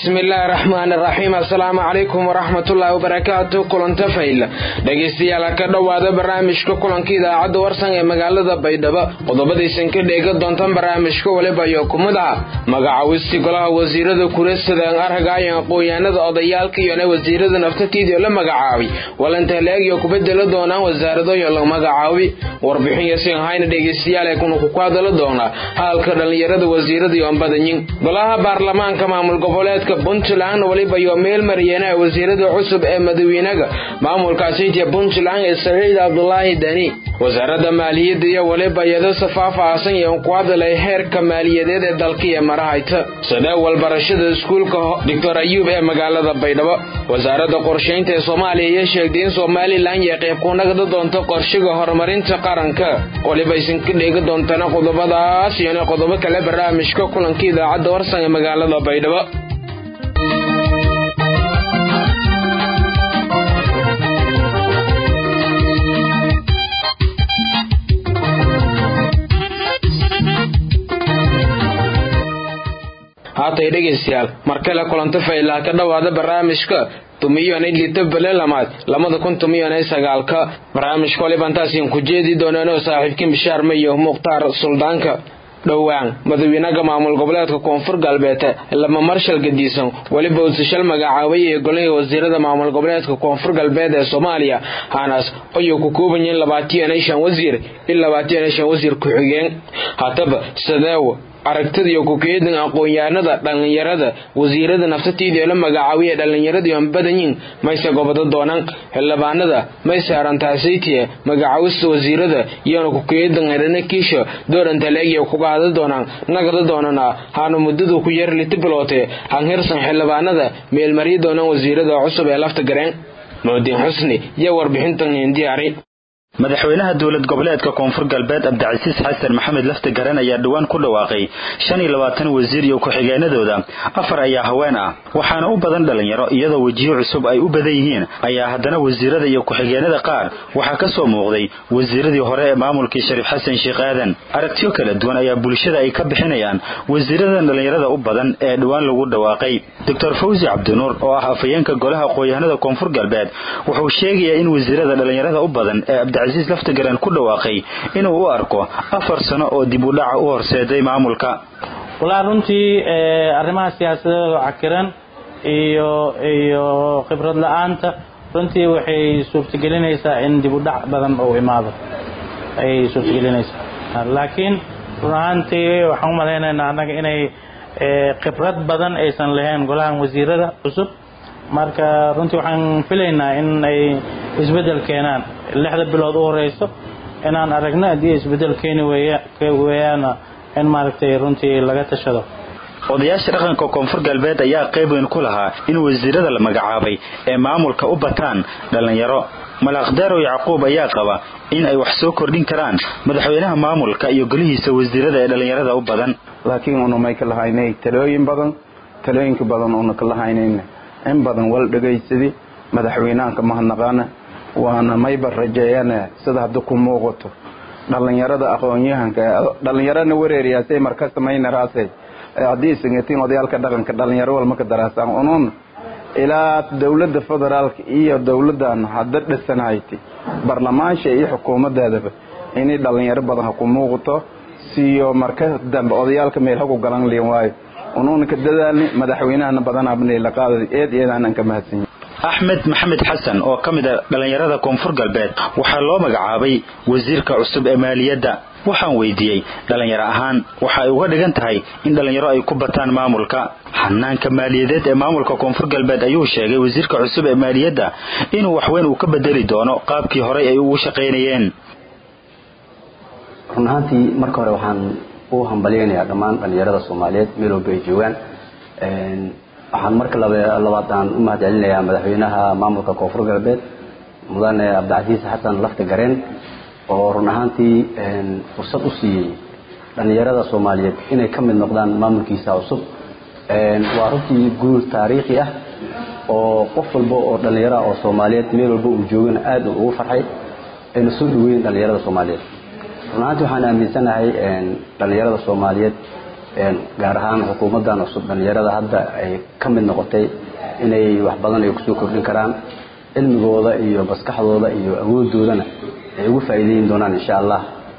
bismillaahi raxmaani raxiim assalaamu calaykum waraxmatullaahi wabarakaatu kulanta fayla dhegaystayaal ka dhowaada barnaamijka kulanka idaacadda warsan ee magaalada baydhabo qodobadaysan ka dheega doontaan barnaamijka waliba iyo kumid ah magacawistii golaha wasiirada kuresadaan arhagaayan aqoon-yahanada odayaalka iyona wasiirada naftatiidio la magacaabay walantahleegyo kubedela doonaan wasaaradoyo la magacaabi warbixin yasin hayna dhegaystayaal ee kuna ku hadala doonaa haalka dhallinyarada wasiirada iyo ambadanyin golaha baarlamaanka maamul goboleedka puntland weliba iyo meel maryeena wasiirada cusub ee madawiinaga maamulkaasiitiya puntland ee saciid cabdulaahi dani wasaaradda maaliyadda iyo weliba iyado safaafaasan iyo ku hadalay heerka maaliyadeed ee dalkiiyo marahayta sadeewal barashada iskuulka doctor ayuub ee magaalada baydhabo wasaaradda qorshaynta ee soomaaliya iyo sheegtay in somalilan iyo qayb ku nagda doonto qorshiga horumarinta qaranka weliba aysan ka dheegi doontana qodobadaas iyona qodobo kale barnaamijka kulanka idaacadda warsan ee magaalada baydhabo haatay dhegaystayaal mar kale kulanto faylaa ka dhowaada barnaamijka tumiyoonay lito bele lamaad labada kun tumiyoonay sagaalka barnaamijka waliba intaasiin ku jeedi dooneenoo saaxiibkii bishaar mayo mukhtaar suldaanka dhowaan madawiinaga maamul goboleedka koonfur galbeed lama marshal gadiisan weliba usashal magacaabay ee golihii wasiirada maamul goboleedka koonfur galbeed ee soomaaliya haanaas ayuu ku kooban yihiin labaatiyo shan wasiir iyo labaatiyo shan wasiir ku-xigeen haddaba sadeew aragtida ku-keedin aqoon-yahanada dhallinyarada wasiirada naftatiidio la magacaabiye dhallinyaradiion badanyin mayse gobodo doonaan xildhibaanada mayse arantaasaytiye magacaawista wasiirada iyona ku-keedin herana kiisho doorantaleegya kuga hada doonaan nagada doonana haana muddadu ku yar liti biloote hanhirsan xildhibaanada meelmaryi doonaan wasiirada cusub ee lafta gareen mucdiin xusni iyo warbixintan indiyaari madaxweynaha dowlad goboleedka koonfur galbeed cabdicasiis xasan maxamed lafti garan ayaa dhowaan ku dhawaaqay shan iyo labaatan wasiir iyo ku-xigeenadooda afar ayaa haween ah waxaana u badan dhallinyaro iyadoo wejiyo cusub ay u badan yihiin ayaa haddana wasiirada iyo ku-xigeenada qaar waxaa ka soo muuqday wasiiradii hore ee maamulkii shariif xasan sheekh aadan aragtiyo kala duwan ayaa bulshada ay ka bixinayaan wasiiradan dhallinyarada u badan ee dhowaan lagu dhawaaqay doctor fawsi cabdinuur oo ah afhayeenka golaha aqoon-yahanada koonfur galbeed wuxuu sheegayaa in wasiirada dhallinyarada u badan ee cabdicasiis laftigaran ku dhawaaqay inuu u arko afar sano oo dib u dhaca u horseeday maamulka walaa runtii arrimaha siyaasadeeda cakiran iyo iyo khibrad la-aanta runtii waxay suurtagelinaysaa in dib u dhac badan uu imaado ayay suurtagelinaysaa laakiin run ahaantii waxaan u malaynaynaa annaga inay khibrad badan aysan lahayn golahan wasiirada cusub marka runtii waxaan filaynaa in ay isbedel keenaan lixda bilood u horeyso inaan aragno haddii isbedel keeni weeyaana in maaragtay runtii laga tashado odayaasha dhaqanka koonfur galbeed ayaa qayb weyn ku lahaa in wasiirada la magacaabay ee maamulka u bataan dhallinyaro malaaqdarow yacquub ayaa qaba in ay wax soo kordhin karaan madaxweynaha maamulka iyo golihiisa wasiirada ee dhallinyarada u badan laakiin unamay ka lahaynay talooyin badan talooyinka badan una ka lahaynayna in badan wal dhegaysadi madaxweynahanka mahadnaqaana waana mayba rajeeyane sida hadda ku muuqato dhallinyarada aqoon-yahanka dhallinyarana wareeriyaasay marka samaynaraase haddii sangatiin odayaalka dhaqanka dhallinyaro walma ka daraasaan unun ilaa dowladda federaalka iyo dowladdan hadda dhisanhayti barlamaansha iyo xukuumadeedaba inay dhallinyaro badan ha ku muuqato siyo marka dambe odayaalka meel haku galan liin waayo unuuna ka dadaalni madaxweynahana badanabnla qaada eed eedaanan ka mahadsanyi axmed maxamed xasan oo ka mid a dhallinyarada koonfur galbeed waxaa loo magacaabay wasiirka cusub ee maaliyadda waxaan weydiiyey dhallinyaro ahaan waxa ay uga dhigan tahay in dhallinyaro ay ku bataan maamulka xanaanka maaliyadeed ee maamulka koonfur galbeed ayuu sheegay wasiirka cusub ee maaliyadda inuu waxweyn uu ka bedeli doono qaabkii horey ay ugu shaqaynayeen run ahaantii marka hore waxaan u hambalyaynayaa dhammaan dhallinyarada soomaaliyeed meel walba ay joogaan waxaan marka labaad aan u mahadcelinayaa madaxweynaha maamulka koonfur galbeed mudane cabdicasiis xasan lafta gareen oo run ahaantii fursad u siiyey dhallinyarada soomaaliyeed inay ka mid noqdaan maamulkiisa cusub waa runtii guul taariikhi ah oo qof walba oo dhallinyara oo soomaaliyeed meel walba uu joogana aada ugu farxay ayna soo dhaweyn dhallinyarada soomaaliyeed run ahaantii waxaan aaminsanahay dhallinyarada soomaaliyeed gaar ahaan xukuumaddan cusub dhalinyarada hadda ay ka mid noqotay inay wax badan ay kusoo kordhin karaan cilmigooda iyo maskaxdooda iyo awoodoodana ay ugu faa'iideyn doonaan insha allah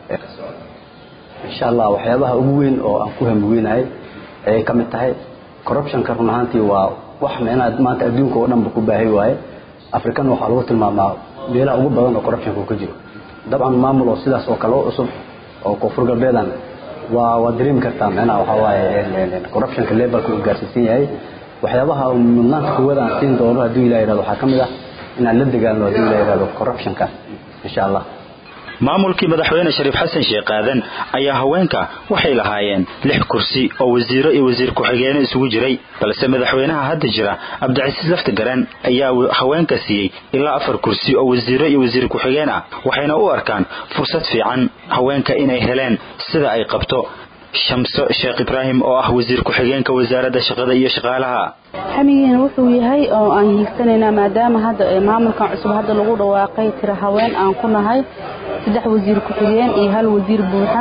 insha allah waxyaabaha ugu weyn oo aan ku hamweynahay ayay ka mid tahay corruptionka run ahaantii waa wax micnaha maanta adduunka oo dhanba ku baahay waaye african waxaa lagu tilmaamaa meelaha ugu badan oo corruptionka uu ka jiro dabcan maamul oo sidaas oo kale u cusub oo koonfur galbeedan waa waa dareemi kartaa micnaha waxaa waaye corruptionka levelka uu gaarsiisan yahay waxyaabaha mudnaanta kuwada aan siin doono hadduu ilah yihahdo waxaa ka mid ah inaan la dagaalno hadduu ilah yihahdo corruptionka insha allah maamulkii madaxweyne shariif xasan sheekh aadan ayaa haweenka waxay lahaayeen lix kursi oo wasiiro iyo wasiir ku-xigeeno isugu jiray balse madaxweynaha hadda jira cabdicasiis laftigaran ayaa haweenka siiyey ilaa afar kursi oo wasiiro iyo wasiir ku-xigeen ah waxayna u arkaan fursad fiican haweenka inay heleen sida ay qabto shamso sheekh ibraahim oo ah wasiir ku-xigeenka wasaaradda shaqada iyo shaqaalaha xamigiina wuxuu yahay oo aan hiigsanaynaa maadaama hadda maamulkan cusub hadda lagu dhawaaqay tira haween aan ku nahay saddex wasiir ku-xigeen iyo hal wasiir buuxa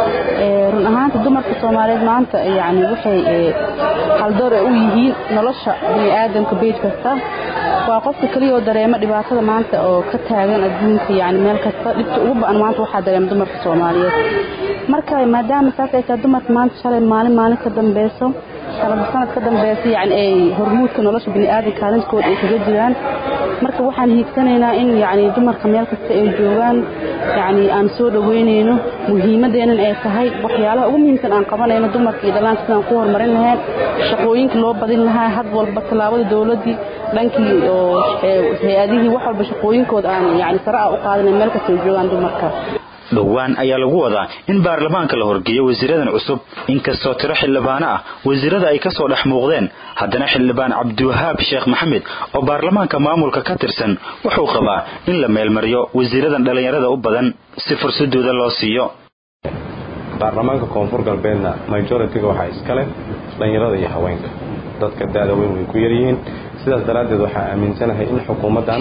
run ahaanta dumarka soomaaliyeed maanta yani waxay haldoor u yihiin nolosha bini aadamka beyd kasta waa qofka keliyaoo dareemo dhibaatada maanta oo ka taagan adduunka yani meel kasta dhibta ugu ba-an maanta waxaa dareema dumarka soomaaliyeed marka maadaama saas ay tahay dumarka maanta shalay maalin maalin ka dambeyso sanad sanad ka dambeysa yani ay hormuudka nolosha bini'aadanka kaalintooda ay kaga jiraan marka waxaan hiigsanaynaa in yani dumarka meel kasta ay joogaan yani aan soo dhaweynayno muhiimadeenan ay tahay waxyaalaha ugu muhiimsan aan qabanayno dumarka iyo dhallaanka sidaan ku horumarin lahayn shaqooyinka loo badin lahaa had walba tallaabada dowladdii dhankii oo hay-adihii wax walba shaqooyinkooda aan yani sare ah u qaadanayn meel kasta ay joogaan dumarka dhowaan ayaa lagu wadaa in baarlamaanka la horgeeyo wasiiradan cusub inkastoo tiro xildhibaano ah wasiirada ay kasoo dhex muuqdeen haddana xildhibaan cabdiwahaab sheekh maxamed oo baarlamaanka maamulka ka tirsan wuxuu qabaa in la meelmariyo wasiiradan dhallinyarada u badan si fursadooda loo siiyo baarlamaanka koonfur galbeedna majoritiga waxaa iskale dhallinyarada iyo haweenka dadka da-da weyn way ku yaryihiin sidaas daraaddeed waxaa aaminsanahay in xukuumaddan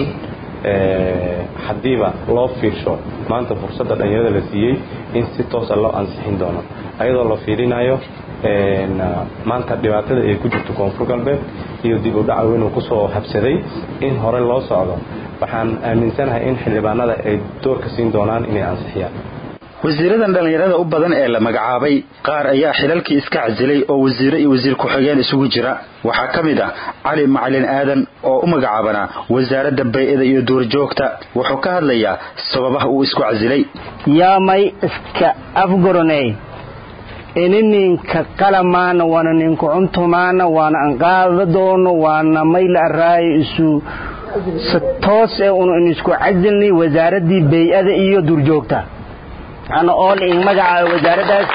haddiiba loo fiirsho maanta fursadda dhallinyarada la siiyey in si toosa loo ansixin doono ayadoo la fiirinayo maanta dhibaatada ay ku jirto koonfur galbeed iyo dib u dhaca weynuu kusoo habsaday in hore loo socdo waxaan aaminsanahay in xildhibaanada ay doorka siin doonaan inay ansixiyaan wasiiradan dhallinyarada u badan ee la magacaabay qaar ayaa xilalkii iska casilay oo wasiiro iyo wasiir ku-xigeen isugu jira waxaa ka mid ah cali macalin aadan oo u magacaabanaa wasaaradda bay-ada iyo duurjoogta wuxuu ka hadlayaa sababaha uu isku casilay yaamay iska afgoroney ini ninka qalamaana waana ninka cuntumaana waana anqaada doono waana mayla araayo isu toos ee unu in isku casilnay wasaaraddii bay-ada iyo duurjoogta ana ool in magacaaba wasaaraddaas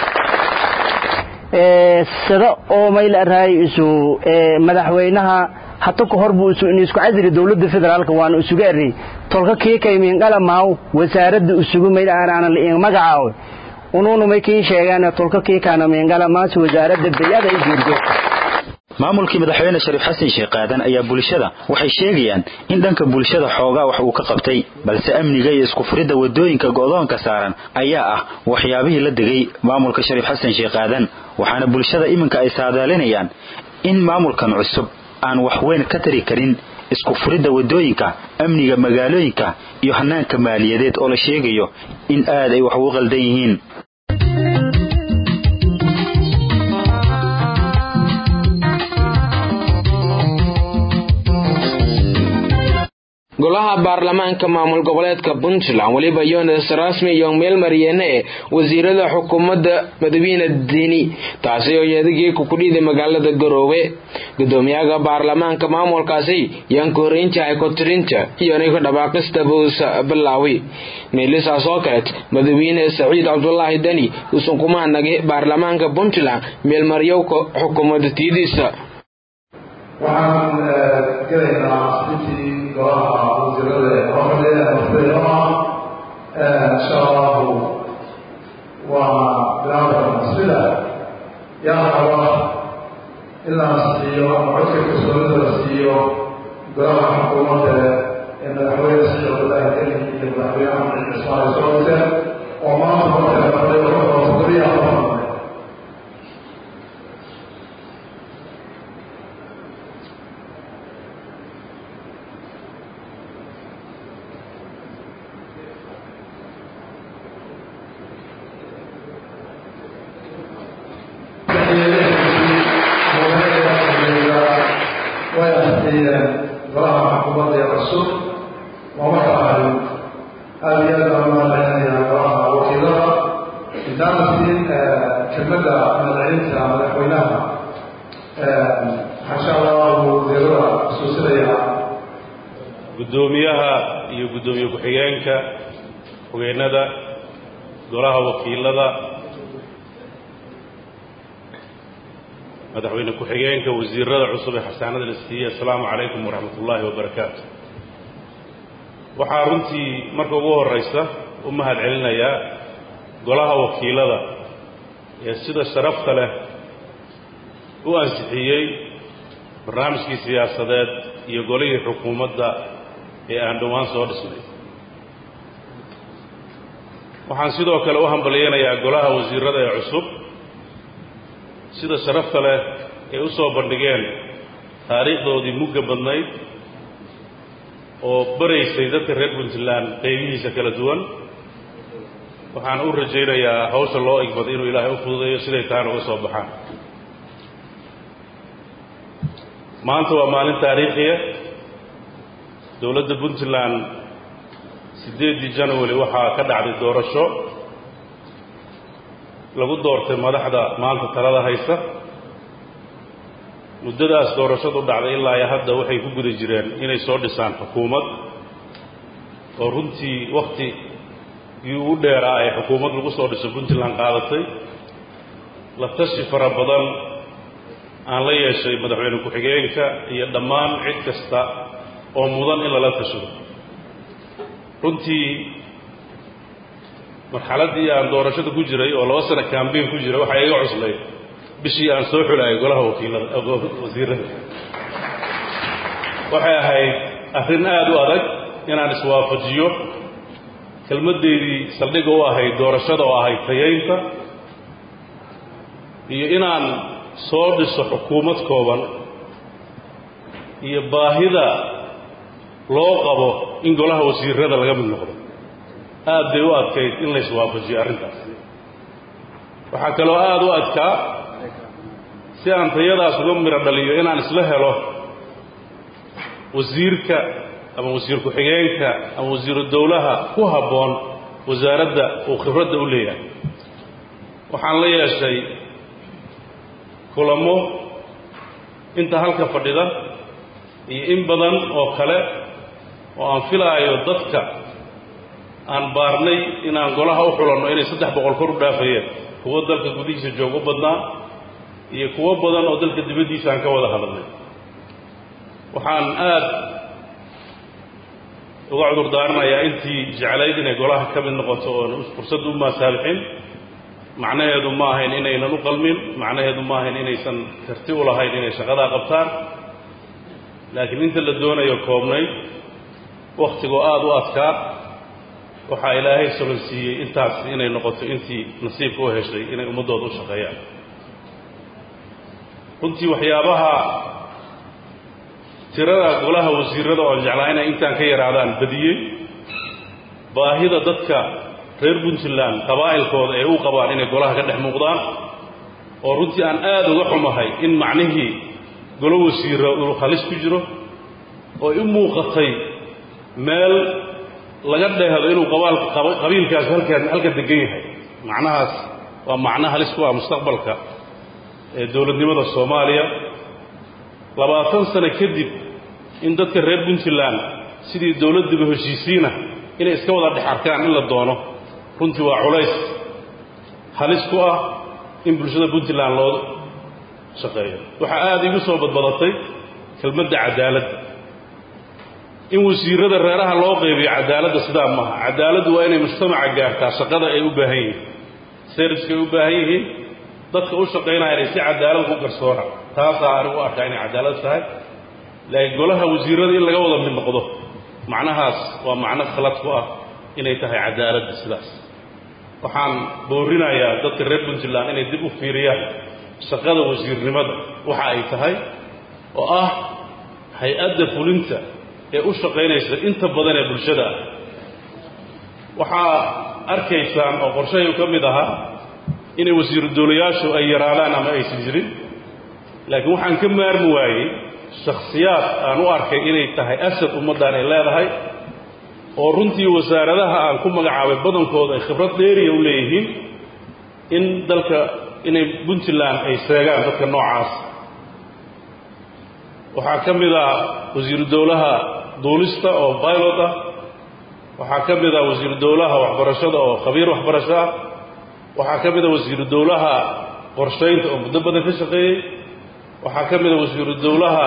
sida oo mayla araayo isu madaxweynaha hata ka hor buu isu in isku casili dowladda federaalka waana isuga eri tolka kiikay miinqalamaaw wasaaradda isugu mayla aana la in magacaawo unuuna may kiin sheegaan tolka kiikaana miinqalamaas wasaaradda bayada iyo duurjoogta maamulkii madaxweyne shariif xasan sheekh aadan ayaa bulshada waxay sheegayaan in dhanka bulshada xoogaa wax uu ka qabtay balse amniga iyo isku furidda wadooyinka go'doonka saaran ayaa ah waxyaabihii la degay maamulka shariif xasan sheekh aadan waxaana bulshada iminka ay saadaalinayaan in maamulkan cusub aan wax weyn ka tari karin isku furidda wadooyinka amniga magaalooyinka iyo hanaanka maaliyadeed oo la sheegayo in aad ay wax ugu qaldan yihiin golaha baarlamaanka maamul goboleedka puntland weliba yones rasmi iyo meelmaryeene ee wasiirada xukuumadda madawiine dini taasi oo yeedagii kukudhiiday magaalada garoowe gudoomiyaha baarlamaanka maamulkaasi yaan ku horeyntahay kotirinta iyonay ku dhawaaqista buusa bilaawi meelisaas oo kaleed madawiine saciid cabdulaahi deni uusan kuma hanagay baarlamaanka puntland meelmaryowka xukuumadda tiidiisa waxaan gelaynaa intii golaha wasiirada hormariya horfeeyoa insha allahu waa bilaabana sida yaa raba in la nasiiyo ama codka kalsoonida la siiyo golaha xukuumadda ee madaxweyne saciid cabdullaahi deni iyo madaxweynaha maxamed ismaaciil soolise oo maanta horta fadhiyo toddobiya afar ansixiyeen golaha xukuumadda ee cusub waa marka ahay aada iyo aad baan umahadcelinayaa golaha wakiilada intaana siin kelmadda madaxweynta madaxweynaha insha allahu wasiirada xusuusinaya guddoomiyaha iyo guddoomiye ku-xigeenka xogeennada golaha wakiilada madaxweyne ku-xigeenka wasiirada cusub ee xasaanada la siiyey assalaamu calaykum waraxmat ullaahi wabarakaatu waxaa runtii marka ugu horraysa u mahad celinayaa golaha wakiilada ee sida sharafta leh u ansixiyey barnaamijkii siyaasadeed iyo golihii xukuumadda ee aan dhowaan soo dhisnay waxaan sidoo kale u hambalyeynayaa golaha wasiirada ee cusub sida sharafta leh ay u soo bandhigeen taariikhdoodii mugga badnayd oo baraysay dadka reer puntland qaybihiisa kala duwan waxaan u rajaynayaa hawsha loo igbaday inuu ilaahay u fududeeyo siday taana uga soo baxaan maanta waa maalin taariikhiya dowladda puntland siddeeddii january waxaa ka dhacday doorasho lagu doortay madaxda maanta talada haysa muddadaas doorashadu dhacday ilaa iyo hadda waxay ku guda jireen inay soo dhisaan xukuumad oo runtii wakhtigii ugu dheeraa ee xukuumad lagu soo dhiso puntland qaadatay la tashi fara badan aan la yeeshay madaxweyne ku-xigeenka iyo dhammaan cid kasta oo mudan in lala tashado runtii marxaladdii aan doorashada ku jiray oo laba sano kambeyn ku jiray waxaa iga cuslay bishii aan soo xulayay golaha wakiilada wasiirada waxay ahayd arrin aada u adag inaan iswaafajiyo kelmaddeydii saldhigga u ahayd doorashada oo ahayd tayaynta iyo inaan soo dhiso xukuumad kooban iyo baahida loo qabo in golaha wasiirada laga mid noqdo aad bay u adkayd in layswaafajiyo arrintaas waxaa kaloo aada u adkaa si aan tayadaas uga miro dhaliyo inaan isla helo wasiirka ama wasiir ku-xigeenka ama wasiiru dowlaha ku habboon wasaaradda uu khibradda u leeyahay waxaan la yeeshay kulamo inta halka fadhida iyo in badan oo kale oo aan filaayo dadka aan baarnay inaan golaha u xulanno inay saddex boqol kor u dhaafayeen kuwo dalka gudihiisa joog u badnaa iyo kuwo badan oo dalka dibaddiisa aan ka wada hadalnay waxaan aad uga cudur daaranayaa intii jeclayd inay golaha ka mid noqoto oon fursad u maasaalixin macnaheedu ma ahayn inaynan u qalmin macnaheedu ma ahayn inaysan karti u lahayn inay shaqadaa qabtaan laakiin inta la doonayo koobnay wakhtigoo aada u adkaa waxaa ilaahay solansiiyey intaas inay noqoto intii nasiibka u heshay inay ummaddooda u shaqeeyaan runtii waxyaabaha tirada golaha wasiirada oon jeclaa inay intaan ka yaraadaan badiyey baahida dadka reer puntland qabaa'ilkooda ee u qabaan inay golaha ka dhex muuqdaan oo runtii aan aada uga xumahay in macnihii golo wasiira uu halis ku jiro oo u muuqatay meel laga dheehdo inuu qabiilkaas halkan halka degan yahay macnahaas waa macno halis ku ah mustaqbalka ee dowladnimada soomaaliya labaatan sano kadib in dadka reer puntland sidii dowladdiba heshiisiina inay iska wada dhex arkaan in la doono runtii waa culays halis ku ah in bulshada puntland loo shaqeeyo waxaa aada igu soo badbadatay kelmadda cadaaladda in wasiirada reeraha loo qaybiyo cadaaladda sidaa maaha cadaaladdu waa inay mujtamaca gaartaa shaqada ay u baahan yihiin serviska ay u baahan yihiin dadka u shaqaynaya inay si cadaalad ku garsoona taasaa anigu u arkaa inay cadaalad tahay laakiin golaha wasiirada in laga wada mid noqdo macnahaas waa macno khalad ku ah inay tahay cadaaladda sidaas waxaan boorinayaa dadka reer puntland inay dib u fiiriyaan shaqada wasiirnimada waxa ay tahay oo ah hay-adda fulinta ee u shaqaynaysa inta badan ee bulshada ah waxaa arkaysaan oo qorshahay ka mid ahaa inay wasiiru dowlayaashu ay yaraadaan ama aysan jirin laakiin waxaan ka maarmi waayey shakhsiyaad aan u arkay inay tahay asad ummaddan ay leedahay oo runtii wasaaradaha aan ku magacaabay badankooda ay khibrad dheeriya u leeyihiin in dalka inay puntland ay seegaan dadka noocaas waxaa ka mid ah wasiiru dowlaha duulista oo pilot ah waxaa ka mid ah wasiiru dowlaha waxbarashada oo khabiir waxbarasho ah waxaa ka mid ah wasiiru dowlaha qorshaynta oo muddo badan ka shaqeeyey waxaa ka mid ah wasiiru dowlaha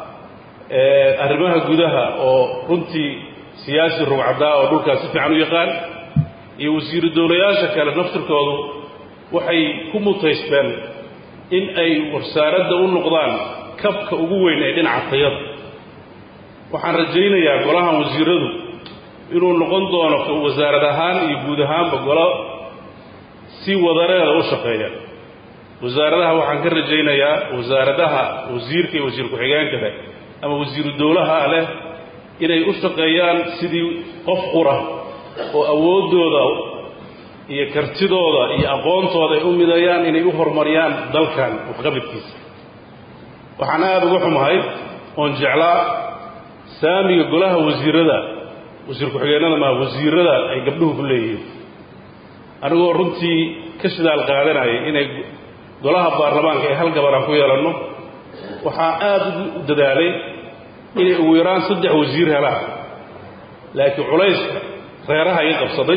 arrimaha gudaha oo runtii siyaasi rugcadaa oo dhulkaas si fiican u yaqaan iyo wasiiru dowlayaasha kale naftirkoodu waxay ku mutaysteen in ay wasaaradda u noqdaan kabka ugu weyn ee dhinaca tayada waxaan rajaynayaa golahan wasiiradu inuu noqon doono wasaarad ahaan iyo guud ahaanba golo si wadareeda u shaqeeya wasaaradaha waxaan ka rajaynayaa wasaaradaha wasiirka iyo wasiir ku-xigeenka leh ama wasiiru dowlaha leh inay u shaqeeyaan sidii qof qura oo awooddooda iyo kartidooda iyo aqoontooda ay u midayaan inay u horumariyaan dalkan waxqabadkiisa waxaan aada uga xumahay oon jeclaa saamiga golaha wasiirada wasiir ku-xigeenada maa wasiirada ay gabdhuhu ku leeyihiin anigoo runtii ka shidaal qaadanayay inay golaha baarlamaanka ee hal gabar aan ku yeelanno waxaa aada u dadaalay inay ugu yaraan saddex wasiir helaan laakiin culayska reeraha iga qabsaday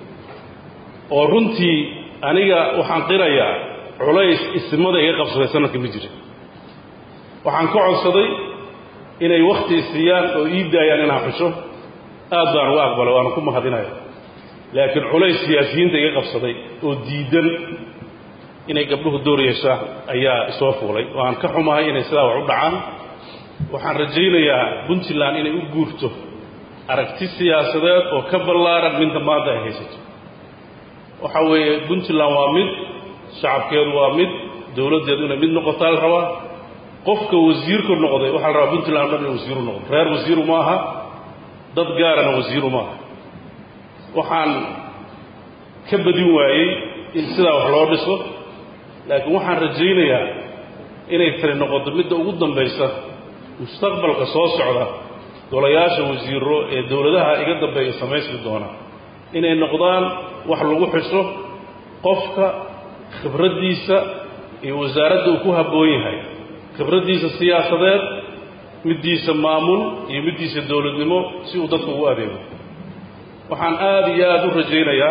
oo runtii aniga waxaan qirayaa culays isimada iga qabsaday sanadka ma jira waxaan ka codsaday inay wakhti siiyaan oo ii daayaan inaan xusho aad baan uga aqbalay waana ku mahadinaya laakiin culays siyaasiyiinta iga qabsaday oo diidan inay gabdhuhu door yeeshaan ayaa isoo fuulay waan ka xumahay inay sidaa wax u dhacaan waxaan rajaynayaa puntland inay u guurto aragti siyaasadeed oo ka ballaaran midda maanta ay haysato waxa weeye puntland waa mid shacabkeedu waa mid dowladdeedu inay mid noqotaa la rabaa qofka wasiirku noqday waxaa la rabaa puntland o dhan in wasiiru noqdo reer wasiiru ma aha dad gaarana wasiiru ma aha waxaan ka badin waayey in sidaa wax loo dhiso laakiin waxaan rajaynayaa inay tani noqoto midda ugu dambaysa mustaqbalka soo socda golayaasha wasiiro ee dowladaha iga dambeeya samaysmi doona inay noqdaan wax lagu xisho qofka khibraddiisa iyo wasaaradda uu ku habboon yahay khibraddiisa siyaasadeed middiisa maamul iyo middiisa dowladnimo si uu dadka ugu adeego waxaan aada iyo aada u rajaynayaa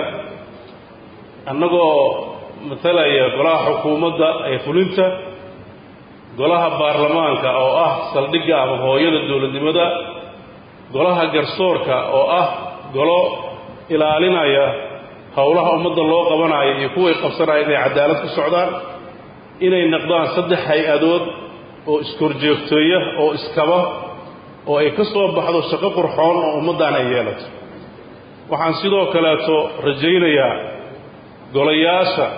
annagoo matalaya golaha xukuumadda ee fulinta golaha baarlamaanka oo ah saldhigga ama hooyada dowladnimada golaha garsoorka oo ah golo ilaalinaya howlaha ummadda loo qabanayo iyo kuway qabsanaya inay cadaalad ku socdaan inay noqdaan saddex hay-adood oo iskorjoogteeya oo iskaba oo ay ka soo baxdo shaqo qurxoon oo ummaddan ay yeelato waxaan sidoo kaleeto rajaynayaa golayaasha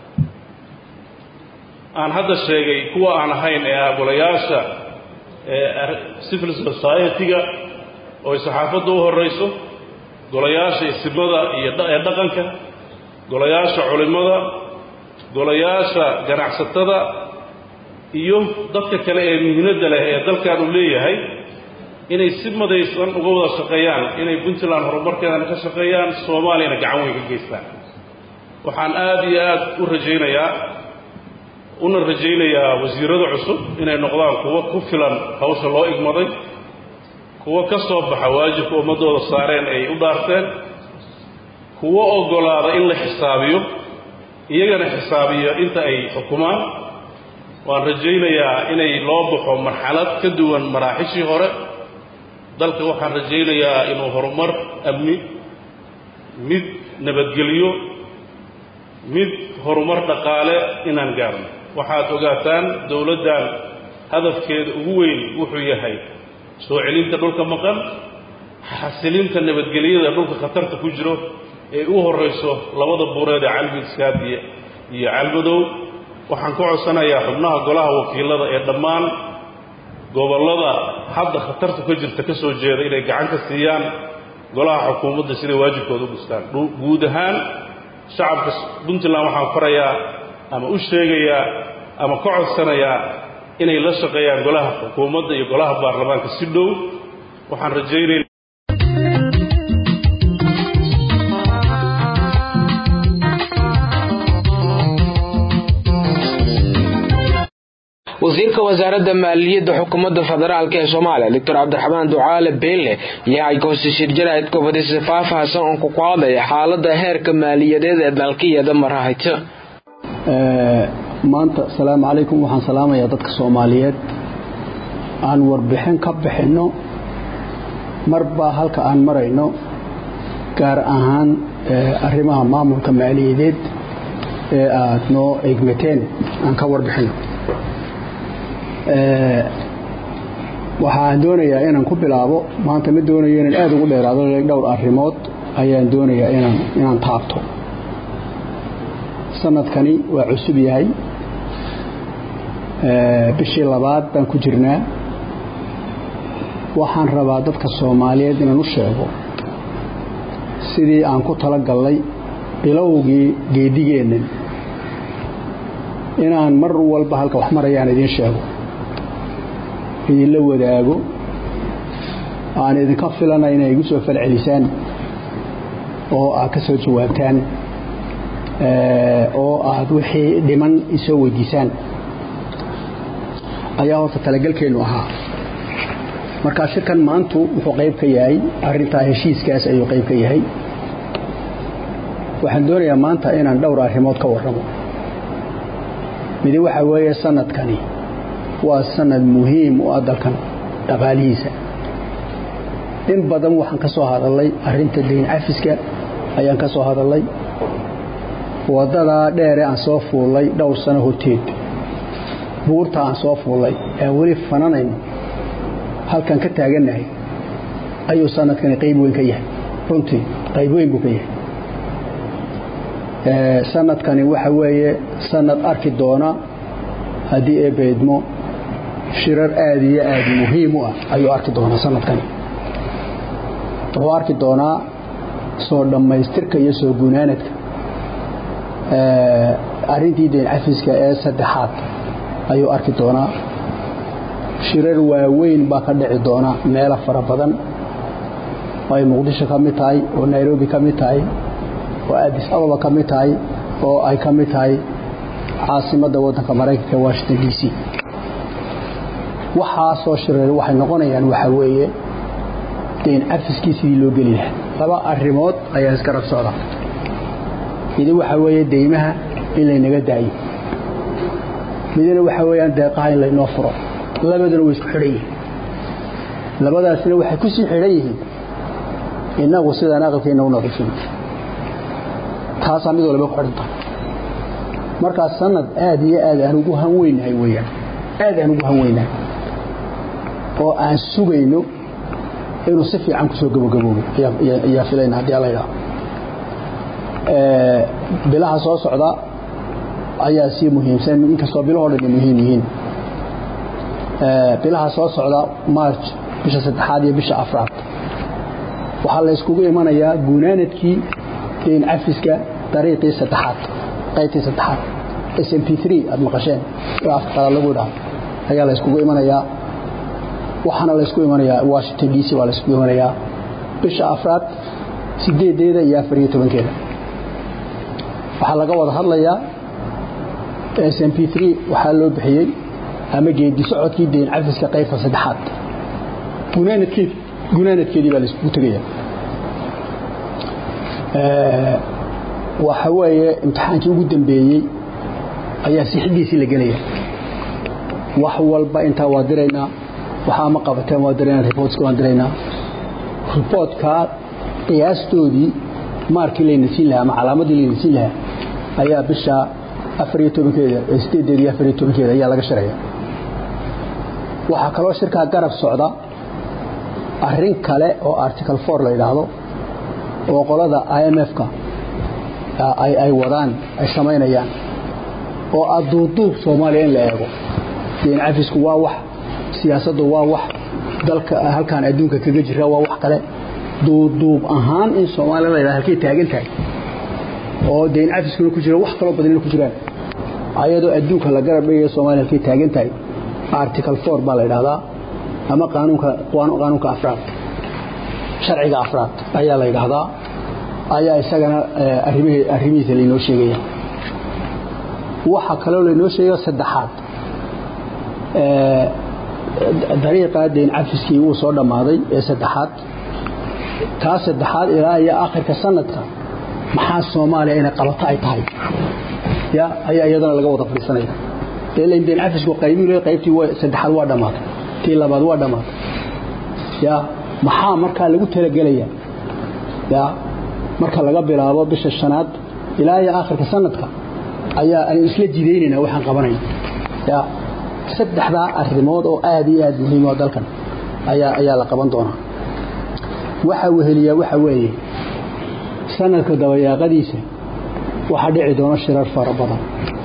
aan hadda sheegay kuwa aan ahayn ee ah golayaasha civil society-ga oo ay saxaafadda u horrayso golayaasha isimada iyo ee dhaqanka golayaasha culimmada golayaasha ganacsatada iyo dadka kale ee muhiimadda leh ee dalkan uu leeyahay inay si madaysan uga wada shaqeeyaan inay puntland horumarkeedana ka shaqeeyaan soomaaliyana gacan weyn ka geystaan waxaan aada iyo aada u rajaynayaa una rajaynayaa wasiirada cusub inay noqdaan kuwo ku filan hawsha loo igmaday kuwo ka soo baxa waajibka ummaddooda saareen ay u dhaarteen kuwo oggolaada in la xisaabiyo iyagana xisaabiyo inta ay xukumaan waan rajaynayaa inay loo baxo marxalad ka duwan maraaxishii hore dalka waxaan rajaynayaa inuu horumar amni mid nabadgelyo mid horumar dhaqaale inaan gaarno waxaad ogaataan dowladdan hadafkeeda ugu weyn wuxuu yahay soo celinta dhulka maqan xasilinta nabadgelyada dhulka khatarta ku jiro ee u horrayso labada buureed ee calmiskaad iyo iyo calmadow waxaan ka codsanayaa xubnaha golaha wakiilada ee dhammaan gobollada hadda khatarta ka jirta ka soo jeeda inay gacan ka siiyaan golaha xukuumadda siday waajibkooda u gustaan guud ahaan shacabka puntland waxaan farayaa ama u sheegayaa ama ka codsanayaa inay la shaqeeyaan golaha xukuumadda iyo golaha baarlamaanka si dhow waxaan rajaynayna wasiirka wasaaradda maaliyadda xukuumadda federaalk ee soomaaliya doctor cabdiraxmaan ducaale beelle ayaa ay goosashir jaraa'id gobodisa faahfaahsan oon ku qaadaya xaalada heerka maaliyadeed ee dalkiyada marahayta maanta asalaamu calaykum waxaan salaamayaa dadka soomaaliyeed aan warbixin ka bixinno marba halka aan marayno gaar ahaan arrimaha maamulka maaliyadeed ee aad noo egmateen aan ka warbixinno waxaan doonayaa inaan ku bilaabo maanta ma doonayo inaan aada ugu dheeraado dhowr arrimood ayaan doonayaa inaan inaan taabto sanadkani waa cusub yahay bishii labaad baan ku jirnaa waxaan rabaa dadka soomaaliyeed inaan u sheego sidii aan ku tala gallay bilowgii geedigeennan inaan mar walba halka wax marayaan idiin sheego idinla wadaago aan idinka filana inay igu soo falcelisaan oo aad ka soo jawaabtaan oo aad wixii dhiman isoo weydiisaan ayaa horta talagelkeennu ahaa markaa shirkan maantu wuxuu qayb ka yahay arintaa heshiiskaas ayuu qayb ka yahay waxaan doonayaa maanta inaan dhowr arrimood ka warramo midi waxaa weeye sanadkani waa sanad muhiim u ah dalkan dhaqaalihiisa in badan waxaan ka soo hadalay arinta dayn cafiska ayaan ka soo hadalay wadadaa dheere aan soo fuullay dhowr sano horteed buurta aan soo fuullay ee weli fananayno halkan ka taagannahay ayuu sanadkani qayb weyn ka yahay runtii qayb weyn buu ka yahay sanadkani waxa weeye sanad arki doona haddii ee beedmo shirar aad iyo aad muhiim u ah ayuu arki doonaa sanadkani wuxuu arki doonaa soo dhammaystirka iyo soo gunaanadka arintii dayn cafiska ee saddexaad ayuu arki doonaa shirar waaweyn baa ka dhici doona meelo fara badan oo ay muqdisho ka mid tahay oo nairobi ka mid tahay oo addis ababa ka mid tahay oo ay ka mid tahay caasimadda waddanka maraykanka ee washington d c waxaasoo shirar waxay noqonayaan waxaa weeye dayn cafiskii sidii loo geli lahaa laba arrimood ayaa isgarab socda midi waxaa weeye deymaha in laynaga daayo midina waxaa weeyaan deeqaha in laynoo furo labaduna way isku xidhan yihiin labadaasina waxay ku sii xidhan yihiin innagu sidaan aqalkeenna u nadiifin taasaa mid walba ku xidhan tahay markaas sanad aad iyo aad aan ugu hanweynahay weyaan aad aan ugu hanweynahay oo aan sugayno inuu si fiican kusoo gabogaboobo ayaa filayna haddii alla idhaho bilaha soo socda ayaa sii muhiimsan inkastoo bilahoo dhan ay muhiim yihiin bilaha soo socda march bisha saddexaad iyo bisha afraad waxaa la yskugu imanayaa gunaanadkii dayn cafiska dariiqii saddexaad qaybtii saddexaad s m p aad maqasheen oo afka qalaad lagu dhaha ayaa la yskugu imanayaa waxaana la ysku imanayaa washington d c baa la yskugu imanayaa bisha afraad sideedeeda iyo afar iyo tobankeeda waxaa laga wada hadlayaa s m p waxaa loo bixiyey ama geedi socodkii dayn cafiska qaybta saddexaad gunaanadkeed gunaanadkeedii baa la yskugu tegaya waxa weeye imtixaankii ugu dambeeyey ayaa sixidiisii la gelaya wax walba intaa waa diraynaa waxaa ma qabateen waa diraynaa reportska waan diraynaa reportkaa qiyaastoodii maarkii layna siin lahaa ama calaamadii layna siin lahaa ayaa bisha afar iyo tobankeeda sideedeeda iyo afar iyo tobankeeda ayaa laga shiraya waxaa kaloo shirkaa garab socda arrin kale oo article for la yidhaahdo oo qolada i m f-ka ay wadaan ay samaynayaan oo aduuduub soomaaliya in la eego dayn cafisku waa wax siyaasaddu waa wax dalka halkaan adduunka kaga jira waa wax kale duuduub ahaan in soomaaliya la yidhahdo halkay taagan tahay oo dayn cafiskuna ku jira wax kaloo badanina ku jiraan ayadoo adduunka la garab dhigaya soomaaliya halkay taagan tahay article four baa la yidhahdaa ama qaanuunka qaanuunka afraad sharciga afraad ayaa la yidhaahdaa ayaa isagana arrimihii arrimihiisa laynoo sheegaya waxaa kaloo laynoo sheegaya saddexaad dariiqa dayn cafiskii wuu soo dhammaaday ee saddexaad taa saddexaad ilaa iyo akhirka sanadka maxaa soomaaliya inay qabato ay tahay ya ayaa iyadana laga wada fadhiisanaya ilain dayn cafisku qaybii le qaybtii saddexaad waa dhammaatay tii labaad waa dhammaatay ya maxaa markaa lagu talagelaya ya marka laga bilaabo bisha shanaad ilaa iyo akhirka sanadka ayaa aynu isla jidaynayna waxaan qabanayna ya saddexdaa arrimood oo aad iyo aad muhiim oo dalkan ayaa ayaa la qaban doonaa waxa weheliyaa waxa weeye sanadka dabayaaqadiisa waxaa dhici doona shirar fara badan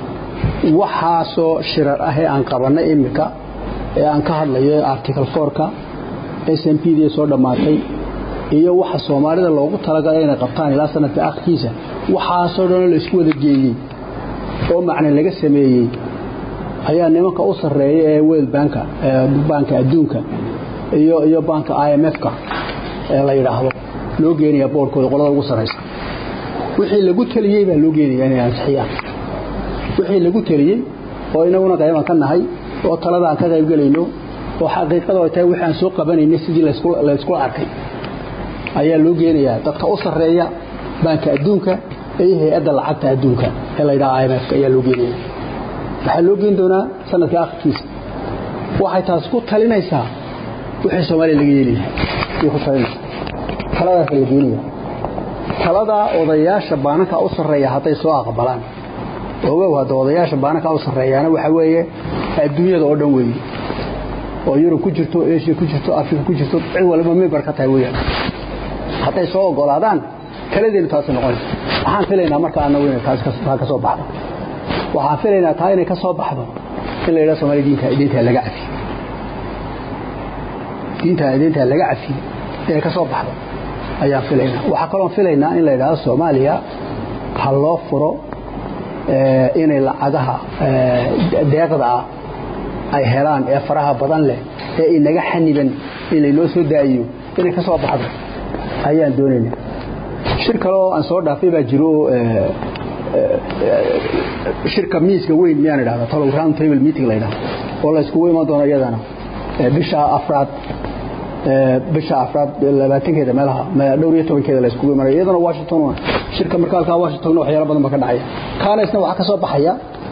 waxaasoo shirar ah ee aan qabanay iminka ee aan ka hadlayo article fourka s m p dii soo dhammaatay iyo waxa soomaalida loogu talagalay inay qabtaan ilaa sanadka akhirkiisa waxaasoo dhanoo la isku wada geeyey oo macne laga sameeyey ayaa nimanka u sarreeya ee world banka banka adduunka iyo iyo banka i m f-ka ee la yidhaahdo loo geenaya boorkooda qolada ugu sarraysa wixii lagu taliyey baa loo geenaya inay ansixiyaan wixii lagu taliyey oo inaguna qayban ka nahay oo talada aan ka qayb gelayno oo xaqiiqada ay tahay wixii aan soo qabanaynay sidii layskula arkay ayaa loo geenayaa dadka u sarreeya banka adduunka iyo hay-adda lacagta adduunka ee la yidhaha i m f-ka ayaa loo geenaya waxaa loo geen doonaa sanadka akhirkiisa waxay taas ku talinaysaa wixii soomaaliya laga yeeli lahay ku talinaysaa taladaas la geenaya taladaa odayaasha baananka u sarreeya hadday soo aqbalaan ogow hadda odayaasha baananka u sarreeyaana waxa weeye adduunyada oo dhan weeye oo yurub ku jirto asia ku jirto afrika ku jirto cid waliba member ka tahay weyaan hadday soo ogolaadaan taladeenu taasi noqonaysa waxaan filaynaa marka anagu inay taas taa ka soo baxdo waxaan filaynaa taa inay ka soo baxdo in la yidhaha somalia diinta diinta laga cafiyo diinta diinta laga cafiyo inay ka soo baxdo ayaan filaynaa waxaa kaloon filaynaa in la yidhaahdo soomaaliya ha loo furo inay lacagaha deeqda ah ay helaan ee faraha badan leh ee inaga xaniban in laynoo soo daa'iyo inay ka soo baxdo ayaan doonayna shir kale oo aan soo dhaafay baa jiro shirka miiska weyn miyaan idhahda talow round table meeting la yidhahdo oo la iskugu iman doono iyadana bisha afraad bisha afraad labaatankeeda meelaha dhowr iyo tobankeeda la iskugu imanaya iyadana washington shirka marka halkaa washingtonna waxyaalo badan ba ka dhacaya kaana isna waxaa ka soo baxaya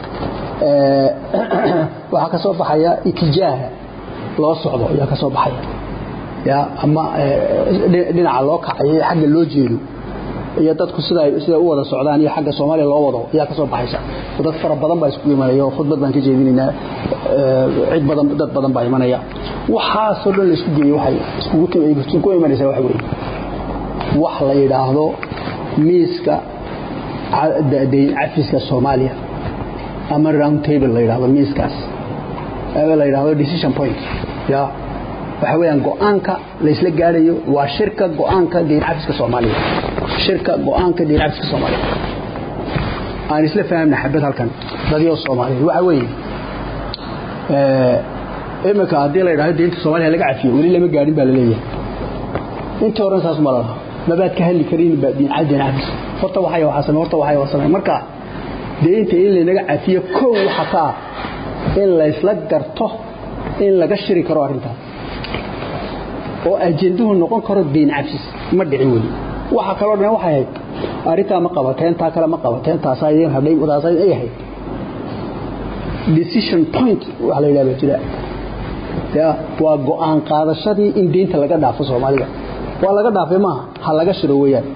waxaa ka soo baxaya itijaaha loo socdo ayaa ka soo baxaya ya ama dhinaca loo kacayo xagga loo jeedo iyo dadku sida sida u wada socdaan iyo xagga Soomaaliya loo wado ayaa ka soo baxaysa dad fara badan baa isku imanaya oo khudbad baan ka jeedinaynaa cid badan dad badan baa imanaya waxa soo dhan la isku geeyo waxay iskugu timay isku imanaysa wax weey wax la yiraahdo miiska dayn cafiska Soomaaliya ama round table la yiraahdo miiskaas ama la yiraahdo decision point ya waxa weeyaan go'aanka la isla gaarayo waa shirka go'aanka diin cafiska Soomaaliya shirka go'aanka diin cafiska Soomaaliya aan isla fahamna xabad halkan dadyo Soomaaliya waxa weeye ee imika hadii la yiraahdo diinta Soomaaliya laga cafiyo wali lama gaarin baa la leeyahay inta horan saas ma laha mabaad ka heli karin baa diin cadin cafis horta waxay waxa samay horta waxay wasamay marka diinta in la naga cafiyo koow waxa ka in la isla garto in laga shiri karo arrintaas oo ajenduhu noqon karo diin cafis ma dhicin weli waxa kaloo dhan waxay ahayd arrintaa ma qabateen taa kale ma qabateen taasaa idin hadhay taasaa ay ahayd decision point waxa la yidhahdaa jira ya waa go'aan qaadashadii in diinta laga dhaafo soomaalida waa laga dhaafay maaha ha laga shiro weeyaan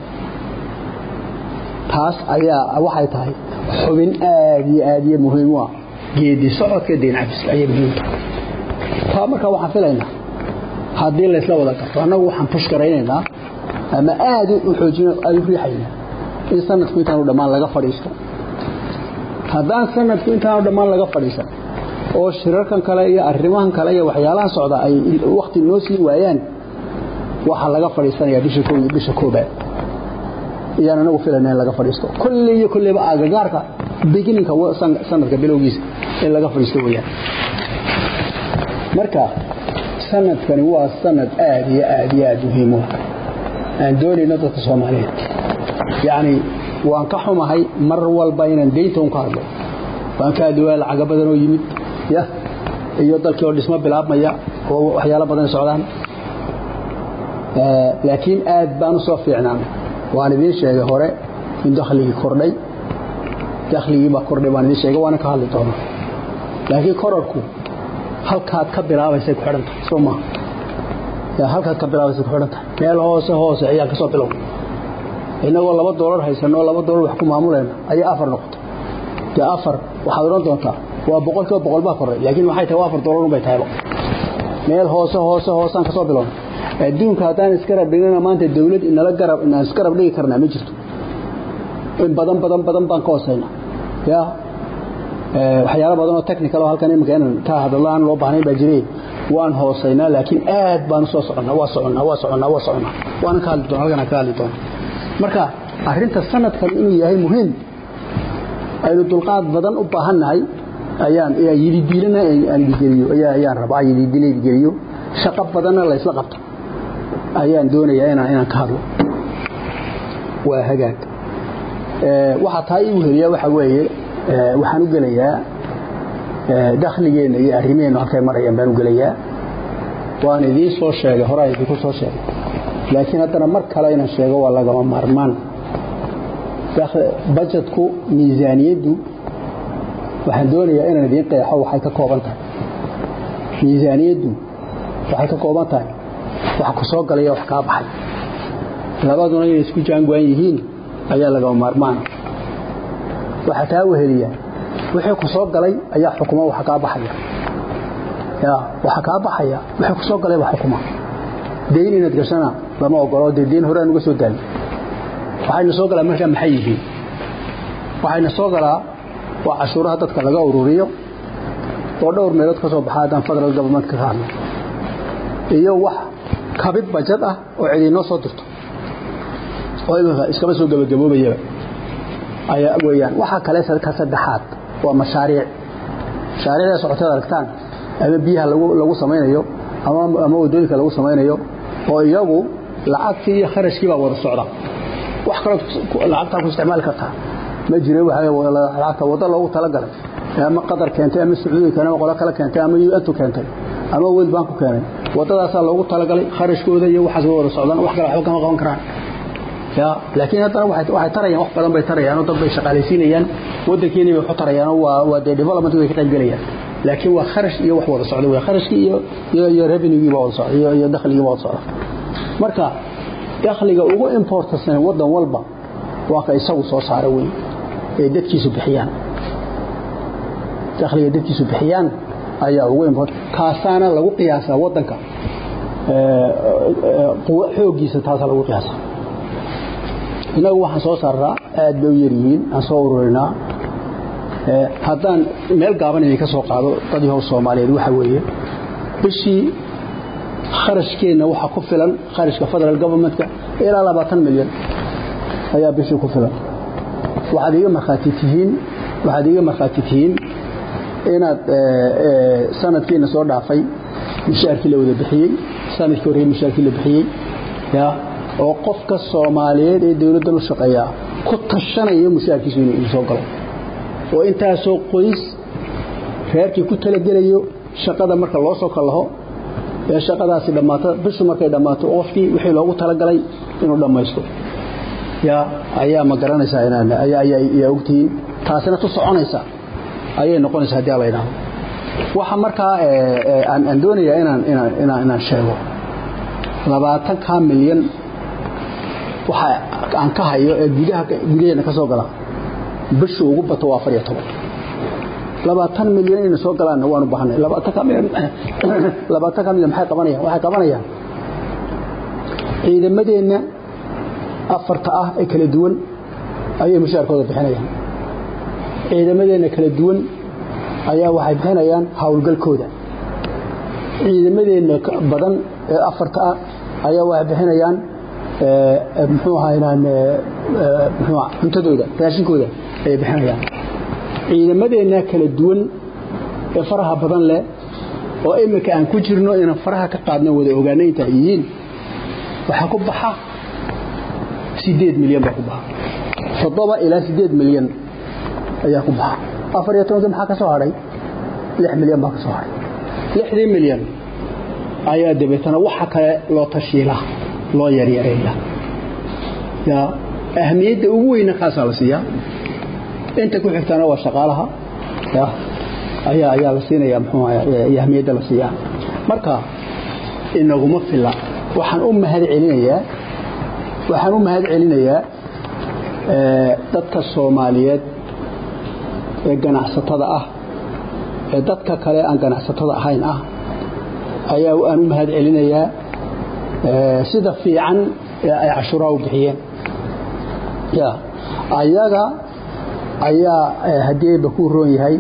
taas ayaa waxay tahay xubin aad iyo aad iyo muhiim u ah geedi socodka diin cafiska ayay muhiim tahay taa markaa waxaan filaynaa haddii laysla wada garto annagu waxaan push garaynaynaa ama aad u xoojin ay u riixaynaa in sanadku intaanu dhammaan laga fadhiisto haddaan sanadku intaanu dhammaan laga fadhiisan oo shirarkan kale iyo arrimahan kale iyo waxyaalahan socda ay waqti noo siin waayaan waxaa laga fadhiisanayaa bisha koob iyo bisha koobaad iyaan anagu filayna in laga fadhiisto kulli iyo kulliba agagaarka beginninka sanadka bilowgiisa in laga fadhiisto weeyaan marka sanadkani waa sanad aad iyo aad iyo aad muhiim u aan doonayno dadka soomaaliyeed yacni waan ka xumahay mar walba inaan deynta un ka hadlo waan ka hadli waa lacaga badan oo yimid ya iyo dalkii oo dhismo bilaabmaya oo waxyaalo badan socdaan laakiin aad baan u soo fiicnaan waan idiin sheegay hore in dakhligii kordhay dakhligii baa kordhay baan idiin sheegay waana ka hadli doonaa laakiin korarku halkaad ka bilaabaysay ku xidhan tahay soo maaha yaa halkaad ka bilaabaysay ku xidhan tahay meel hoose hoose ayaan ka soo bilow innagoo laba doolar haysanoo laba doolar wax ku maamulayna ayaa afar noqotay dee afar waxaad odhan doontaa waa boqolkiiba boqol baa korray laakiin waxay tahay waa afar doolar unbay tahayba meel hoose hoose hoosaan ka soo bilowna adduunka haddaan iskarab dhignana maanta dawlad inala garab inaan iskarab dhigi karnaa ma jirto in badan badan badan baan ka hoosayna ya waxyaalo badan oo technical oo halkan iminka inaan ka hadallo aan loo baahnayn baa jiray waan hoosaynaa laakiin aad baan usoo soconnaa waa soconnaa waa soconnaa waa soconnaa waanan ka hadli doona halkan aan ka hadli doona marka arrinta sanadkan inuu yahay muhiim aynu dulqaad badan u baahannahay ayaan yididiilana aan idigeliyo ayaan rabaa yididiila idigeliyo shaqo badanna la isla qabto ayaan doonayaa inaan inaan ka hadlo waa hagaag waxaa taa ii weheliyaa waxaa weeye waxaan u gelayaa dakhligeenna iyo arrimaheennu halkay marayaan baan u gelayaa waan idiin soo sheegay horaa idinku soo sheegay laakiin haddana mar kale inaan sheego waa lagama maarmaan bajetku miisaaniyaddu waxaan doonayaa inaan idiin qeexo waxay ka kooban tahay miisaaniyaddu waxay ka kooban tahay wax ku soo galaya wax kaa baxay labaduna inay isku jaangoan yihiin ayaa lagama maarmaana waxaa taa weheliya wixii ku soo galay ayaa xukuma waxa kaa baxaya ya waxa kaa baxaya wixii ku soo galay baa xukuma dayn inaad gashana lama ogolo dee dayn horaan uga soo daali waxayna soo galaa markaa maxay yihiin waxayna soo galaa waa cashuuraha dadka laga ururiyo oo dhowr meelood ka soo baxa haddaan federal governmentka ka hadlo iyo wax kabid bajad ah oo cidiinoo soo dirto oo iminka iskama soo gebagaboobayaba ayaa weeyaan waxaa kale ka saddexaad waa mashaariic mashaariicda socoteed aragtaan ama biyaha lagu lagu samaynayo ama ama wadooyinka lagu samaynayo oo iyagu lacagtii iyo kharashkii baa wada socda wax kaloo lacagtaa ku isticmaali kartaa ma jira waxa lacagta wada loogu talagalay ama qadar keentay ama sacuudi keentay ama qolo kale keentay ama un keentay ama world bank keenay wadadaasaa loogu talagalay kharashkooda iyo waxaas way wada socdaan wax kale waxba kama qaban karaan ya laakiin haddana waxay tarayaan wax badan bay tarayaan oo dad bay shaqaalaysiinayaan waddankeeni bay waxu tarayaan oo waa waa dee development way ka qayb gelayaan laakiin waa kharash iyo wax wada socda wey kharashkii iyo iyo iyo revenue baa wada socda iyo iyo dakhligii baa wada socda marka dakhliga ugu importasan waddan walba waa ka isagu soo saara wey ee dadkiisu bixiyaan dakhliga dadkiisu bixiyaan ayaa ugu import kaasaana lagu qiyaasaa waddanka xooggiisa taasaa lagu qiyaasaa innagu waxaan soo saarnaa aad bay u yaryihiin aan soo ururinaa haddaan meel gaaban idinka soo qaado dad yahow soomaaliyeed waxa weeye bishii kharashkeenna waxaa ku filan kharashka federal governmentka ilaa labaatan milyan ayaa bishii ku filan waxaad iga markhaati tihiin waxaad iga markhaati tihiin inaad sanadkiina soo dhaafay mushaarkii la wada bixiyey sanadkii horreeye mushaarkii la bixiyey ya oo qofka soomaaliyeed ee dowladdan u shaqeeyaa ku tashanayo mushaarkiisu inuu soo galo oo intaasoo qoys reerkii ku talagelayo shaqada marka loo soo kallaho ee shaqadaasi dhammaato bishu markay dhammaato qofkii wixii loogu talagalay inuu dhammaysto yaa ayaa ma garanaysaa inaan ayaa ayaa ogtihiin taasina tu soconaysa ayay noqonaysaa haddii alla idhaahdo waxa markaa aan aan doonayaa inaan inaan inaan inaan sheego labaatanka milyan waxa aan ka hayo ee gudaha gudaheena ka soo gala bishu ugu bato waa afar iyo toban labaatan milyan inay soo galaanna waan u baahanay labaatanka milyan labaatanka milyan maxay qabanayaan waxay qabanayaan ciidamadeenna afarta ah ee kala duwan ayay mushaarkooda bixinayaan ciidamadeenna kala duwan ayaa waxay bixinayaan howlgalkooda ciidamadeenna badan ee afarta ah ayaa waxay bixinayaan muxuu ahaynaan muxuu cuntadooda raashinkooda ayay bixinayaan ciidamadeenna kala duwan ee faraha badan leh oo iminka aan ku jirno inaan faraha ka qaadno wada ogaana inta ay yihiin waxaa ku baxa sideed milyan baa ku baxa toddoba ilaa sideed milyan ayaa ku baxa afar iyo tobankii maxaa ka soo hadhay lix milyan baa ka soo hadhay lixdii milyan ayaa dabeetana waxa kale loo tashiila loo yaryareeya ya ahmiyadda ugu weyna kaasaa la siiyaa inta ku xigtana waa shaqaalaha ya ayaa ayaa la siinaya muxuu ahaa ahmiyadda la siiyaa marka inaguma filla waxaan u mahad celinayaa waxaan u mahad celinayaa dadka soomaaliyeed ee ganacsatada ah ee dadka kale aan ganacsatada ahayn ah ayaa aan u mahad celinayaa sida fiican ee ay cashuuraha u bixiyeen ya ayaga ayaa haddii ayba ku roon yahay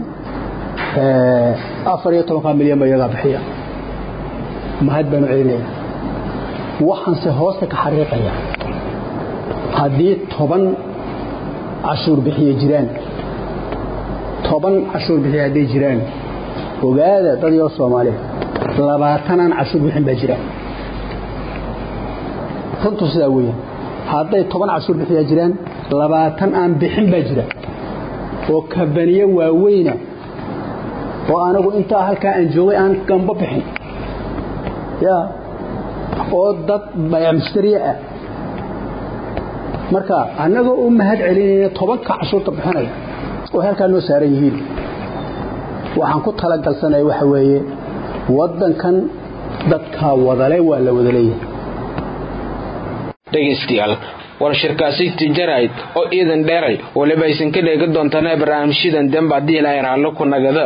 afar iyo tobanka milyan ba iyagaa bixiya mahad baan u celinaya waxaanse hoosta ka xariiqaya haddii toban cashuur bixiye jiraan toban cashuur bixiye hadday jiraan ogaada dad yoo soomaaliya labaatanaan cashuur bixin baa jiraan runtu sidaa weeyaan hadday toban cashuur bixiyaa jiraan labaatan aan bixin baa jira oo kabaniye waaweyna oo anagu intaa halkaa aan joogay aan gamba bixin ya oo dad bayacmustariye ah marka annagoo u mahad celinayna tobanka cashuurta bixinaya oo halkaa noo saaran yihiin waxaan ku talagalsanaya waxa weeye waddankan dadkaa wadale waa la wada leeyahay dhegaystayaal war shirkaasi tijarayd oo iidan dheeray waliba aysan ka dheega doontaan barnaamijyadan demba haddii ilaahay raallo ku nagada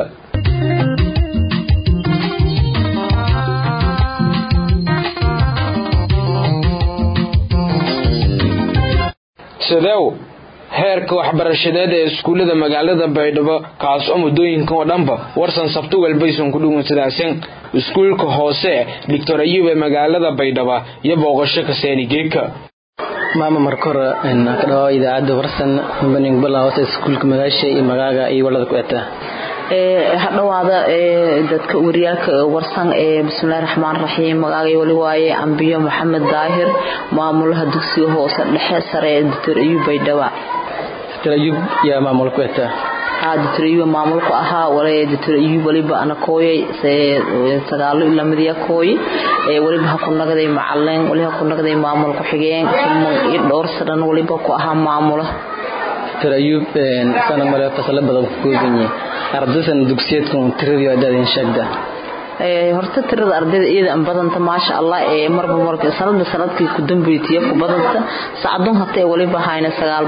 sideew heerka waxbarashadeed ee iskuullada magaalada baydhabo kaas oo muddooyinkan oo dhanba warsan sabto walbaysan ku dhuwan sidaasen iskuulka hoose doctor ayub ee magaalada baydhaba iyo booqasho kaseeni geeka maama marka hore ka dhawaao idaacadda warsan baning balaawata iskuulka magaasha iyo magaaga iyo walada ku eta hadhowaada dadka wariyaalka warsan ee bismillahi raxmaan raxiim magaagay wali waaye ambiyo maxamed daahir maamulaha dugsiga hoose dhexe sare ee doctor ayub baydhaba doctor ayub yaa maamul ku eta doctor ayub maamulku ahaa wale doctor ayub waliba ana kooyay sagaalo ilaa midiya kooy waliba ha ku nagaday macalin waliba ha ku nagaday maamul ku-xigeen kulman iyo dhowr sanan waliba ku ahaa maamula doctor ayub sana male fasalo badan ku koobanyahay ardaysan dugsiyeedkan tiradii adaadin sheegda horta tirada ardayda iyada an badanta maasha allah ee marba marka sanadba sanadkii ku dambeeyay ku badanta saacadun hatee waliba hayna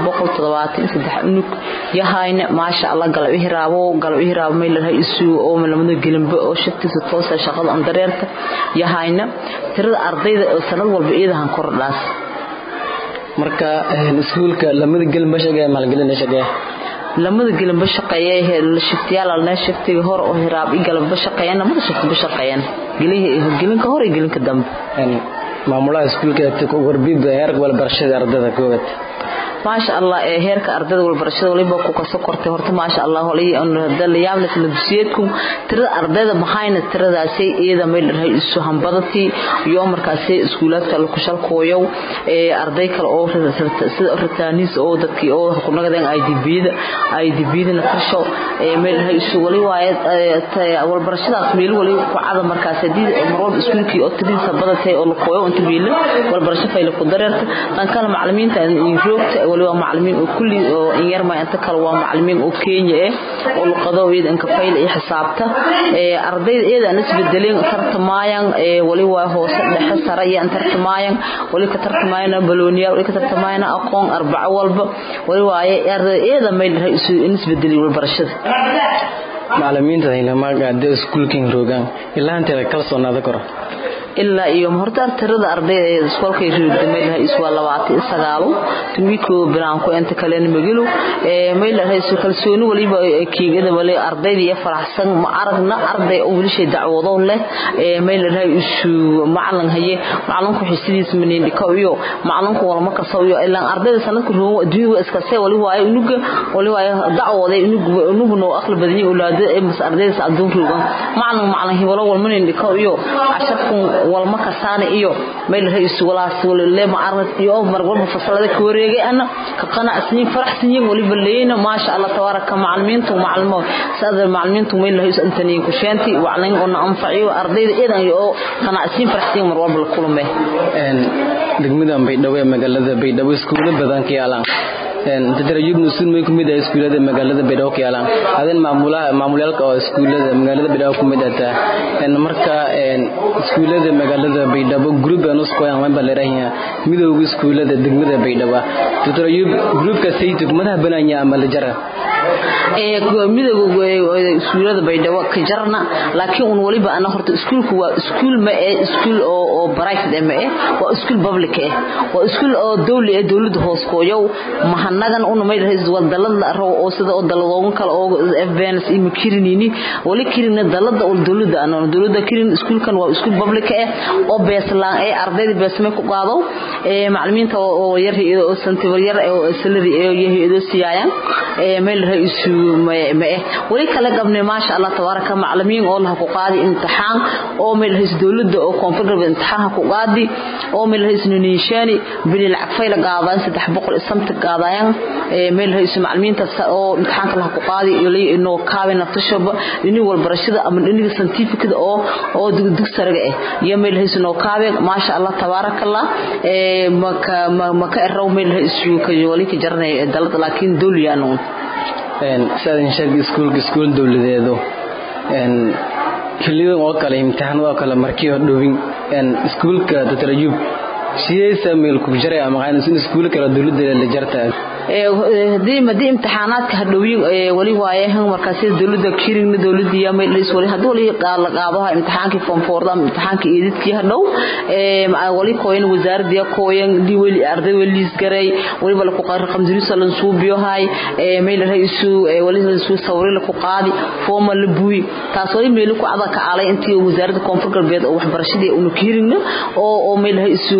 973 unug yahayna maasha allah galab ihraabo galab ihraabo meel lahay isu oo malamada gelinba oo shaqtiisa toosa shaqada aan dareerta yahayna tirada ardayda sanad walba iyada han kordhaas marka iskuulka lamada gelinba shaqeeya maalgelin shaqeeya lamada gelinba shaqeeya shiftiyaal alna shiftiga hor oo hiraab i galabba shaqeeyana lamada shiftiba shaqeeyana gelinka hor iyo gelinka dambe maamulaha iskuulka warbiba heerka walbarashada ardayda koobad maasha allah ee heerka ardayda walbarashada waliba ku kaso kortay horta maasha allah la yaabna sida dugsiyeedku tirada ardayda maxayna tiradaasay iyada meel dhahay isu hambadatii iyo markaasay iskuulaadka la kushalkooyow ee arday kale oo sida ritaaniis oo dadkii oo ku nagadeen IDB-da IDB-da na tasho ee meel dhahay isu wali waaye walbarashadaas meel wali ku cada markaas hadii marwalba iskuulkii oo tiradiisa badatay oo la kooyo inta biil walbarasho fayl ku dareerta tan kale macallimiinta in joogta wali waa macallimiin oo kulli oo in yar ma inta kale waa macallimiin oo Kenya eh oo luqadooda in ka fayl iyo xisaabta ee ardayda iyada aan isbedeleen tartamayaan ee wali waa hoose dhexe sare iyo tartamayaan wali ka tartamayaan balooniya wali ka tartamayaan aqoon arbaco walba wali waaye ardayda iyada meel isu isbedelay walbarashada macallimiinta ilmaha gaadhay iskuulkan roogan ilaa inta kala soonaada koro ilaa iyo horta tirada ardayda ee iskoolkay roogda meelaha iswaa labaatan sagaalo tumiko bilaanku inta kalena magalo ee meelaha isu kalsooni waliba kiigada wali ardayda iyo faraxsan ma aragna arday oo wilishay dacwado leh ee meelaha isu macalin haye macalinka xisidiis maneen dhikaw iyo macalinka walma kasaw iyo ilaa ardayda sanadka roomo adduunka iska see wali waayo unuga wali waayo dacwada unuga unuga noo aqli badan yahay ulaada ee mas ardayda adduun roogan macalin macalin hibalo walma neen dhikaw iyo casharku walma kasaana iyo meelaha isu walaas wali ma arag iyo mar walba fasalada ka wareegay ana ka qanacsan faraxsan yihiin waliba leeyna ma sha Allah tabaaraka macalimiintu macalimo saada macalimiintu meelaha isu intaniin ku sheenti waclin oo anfaciyo ardayda idan iyo qanacsan faraxsan mar walba la kulmay een degmada Baydhabo ee magaalada Baydhabo iskuulo badan ka yaalan tadarayub nusun may kumid ah iskuulada magaalada Baydhabo ka yaalan adan maamulaha maamulyaalka oo iskuulada magaalada Baydhabo kumid ah een marka een iskuulada magaalada Baydhabo group aan isku aan ma balarayaa midowga iskuulada degmada Baydhabo tadarayub groupka saytu madaxa bananya ama la jara ee midowga iskuulada Baydhabo ka jarna laakiin un waliba ana horta iskuulku waa iskuul ma ee iskuul oo oo private ma ee waa iskuul public eh waa iskuul oo dawli ee dawladda hoos kooyow mahanagan una may rahays wadalad la roo oo sida oo daladoon kale oo FBNS iyo kirinini wali kirina dalada oo dawladda ana dawladda kirin iskuulkan waa iskuul public eh oo beeslaan ee ardayda beesmay ku qaado ee macallimiinta oo yar oo santibar yar oo salary ee yahay siiyaan ee meel raisu ma eh wali kala qabnay ma sha Allah tabaaraka macallimiin oo la ku qaadi imtixaan oo meel rahays dawladda oo koonfur galbeed imtixaan ku qaadi oo meel rahays niishani bil lacag fayla qaadaan 300 samta qaadayaan ee meel ra'iisul macallimiinta oo imtixaanka la ku qaadi ilaa inoo kaabin naftashoba inii walbarashada ama dhiniga scientific oo oo dugdug saraga ah iyo meel ra'iisul noo kaabe ma sha Allah tabaarakallah ee maka maka raw meel ra'iisul ka wali ka jarnay dalad laakiin dawliyaano een sidaan sheegay iskuulka iskuul dawladeedo een kaliya oo kale imtixaan oo kale markii oo dhowin een iskuulka tatarajub sidee meel ku jiray ama qaan iskuul kala dawladda la jartaa ee hadii madii imtixaanaadka hadhowin ee wali waaye han markaas dawladda kirin dawladda iyo meel is wali hadii wali qaal qaadaha imtixaankii form 4 ama imtixaankii edidkii hadhow ee wali kooyin wasaaradda kooyin di wali arday wali isgaray wali bal ku qaar raqam diris lan suubiyo hay ee meel raiisu ee wali suu sawir la ku qaadi form la buuyi taas wali meel ku cada ka aalay intii wasaaradda koonfur galbeed oo waxbarashadii uu kirin oo oo meel raiisu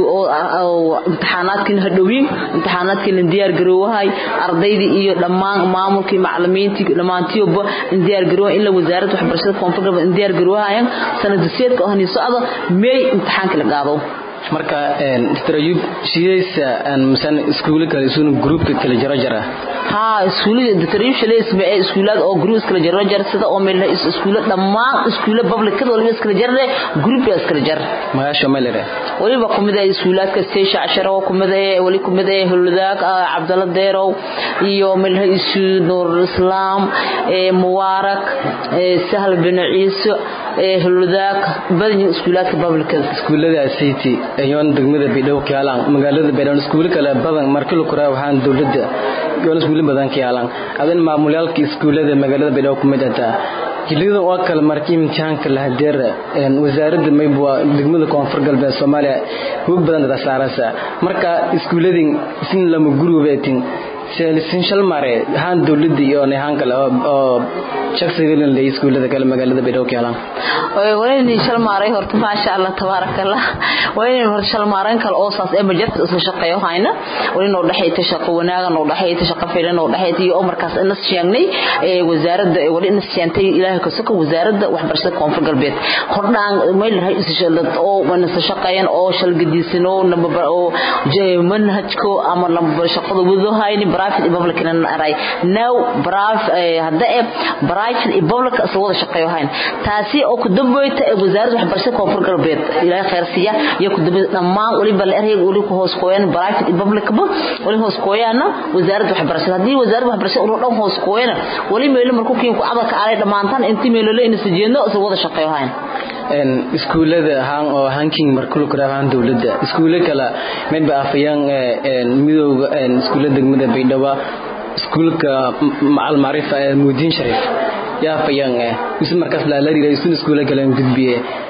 oo imtixaanaadkii hadhowin imtixaanaadkii la diyaar garoowahay ardaydii iyo dhammaan maamulkii macallimiintii dhamaantiiba in diyaar garoowa in la wasaaradda waxbarashada koonfur galbeed in diyaar garoowahayan sanadseedka oo hani socda meey imtixaanka la qaado marka een tarayub shidaysa aan misan iskuul kale isuun groupka kala jaro jara ha iskuulada tarayub shaleys ma ee iskuulada oo group kala jaro jar sida oo meel iskuula dhammaan iskuula public kada waliba iskala jarre group iskala jar magaasha meelere waliba kumida iskuulaadka station ashara oo kumida wali kumida huludaag Cabdalla Deerow iyo meel isu Nur Islam ee Mubarak ee Sahal bin Ciise ee huludaag badan iskuulaadka public iskuulada city ayoon degmada Baydhabo ka yaalan magaalada Baydhabo iskuul kale badan markii la koraa waxaan dawladda yoon iskuul badan ka yaalan adan maamulyaalka iskuulada magaalada Baydhabo kumid ah jilida oo kale markii imtixaanka la hadeer een wasaaradda maybwa degmada koonfur galbeed Soomaaliya hub badan da saaraysa marka iskuuladin isin lama gurubeetin seelisin shal mare haan dawladda iyo nehaan kale oo shakhsiga la iskuulada kale magaalada Baydhabo ka yaalan wayni shal maaray horta ma sha Allah tabarakallah wayni horta shal maaran kale oo saas ee majarta isla shaqeeyo hayna wayni noo dhaxayta shaqo wanaaga noo dhaxayta shaqo fiilan noo dhaxayta iyo markaas in sheegnay ee wasaaradda wali in sheentay ilaahay ka soo wasaaradda waxbarashada koonfur galbeed hordaan meel rahay isla oo wana shaqeeyaan oo shal gadiisino namba oo manhajko ama lamba shaqada wado hayni private public in aray now private hadda ee private public asoo wada shaqeeyo hayn taasi oo ku dambeeyta ee wasaaradda waxbarashada koonfur galbeed ilaahay khayr siiya iyo ku dambeeyta dhammaan waliba la erayga wali ku hoos kooyaan private public ba wali hoos kooyaana wasaaradda waxbarashada hadii wasaaradda waxbarashada oo dhan hoos kooyana wali meel markuu kiin ku cadalka aalay dhamaantan intii meel la inay sijeeno asoo wada shaqeeyo hayn een iskuulada haan oo hanking markuu ku raafaan dawladda iskuulada kala mid ba afayaan een midowga een iskuulada degmada Baydhabo iskuulka macal maarifa ee muudin sharif yaa fayaan isma markaas la la riray iskuulada kala gudbiye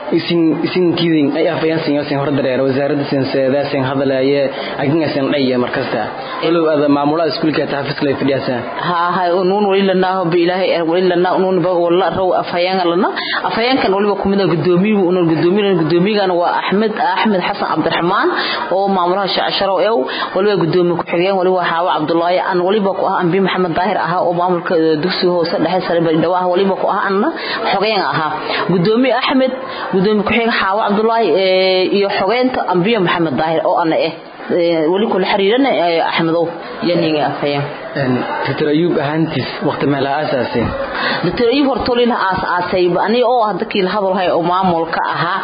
isin isin kidin ay afayaan sin sin hor dareer wasaaradda sin seeda sin hadalaya aginga sin dhaya markasta walow ada maamulaha iskuulka taafis lay fadhiyasa ha ha unuun wali lana bi ilaahay wali lana unuun ba wala raw afayaan lana afayaan kan waliba kumida gudoomiye unuun gudoomiye gudoomiyana waa Ahmed Ahmed Xasan Cabdiraxmaan oo maamulaha shacasharo ee waliba gudoomiye ku xigeen waliba Xaawa Cabdullaahi an waliba ku ah Anbi Maxamed Daahir aha oo maamulka dugsiga hoose dhexe sare Baydhabo ah waliba ku ah anna xogeen aha gudoomiye Ahmed gudoomiye ku xigeen Xaawa Cabdullaahi iyo xogeenta Anbi Maxamed Daahir oo ana eh wali kula xiriirana Axmedow yaniga afayaan Dr. Ayub ahantis waqti meel aasaasin Dr. Ayub hortolin aasaasay ani oo hadda kii hadalhay oo maamulka ahaa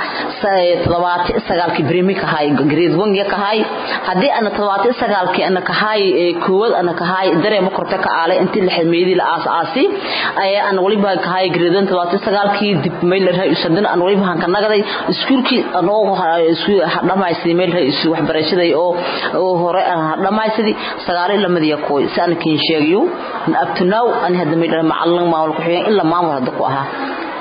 79 brimi ka hay grade 1 ya ka hay hadii ana 79 ki ana ka hay koowad ana ka hay dareemo korta ka aale intii la xidmeeyay la aasaasi ay ana waliba ka hay grade 79 ki dib meel la raayusan ana waliba han ka nagaday iskuulkii anoo isku dhamaysay meel raayus waxbarashada oo oo hore dhamaysadii sagaal ila madiya kooy saan kiin sheegayo up to now an hadda meel macallin maamul ku xigeen illa maamul hadda ku ahaa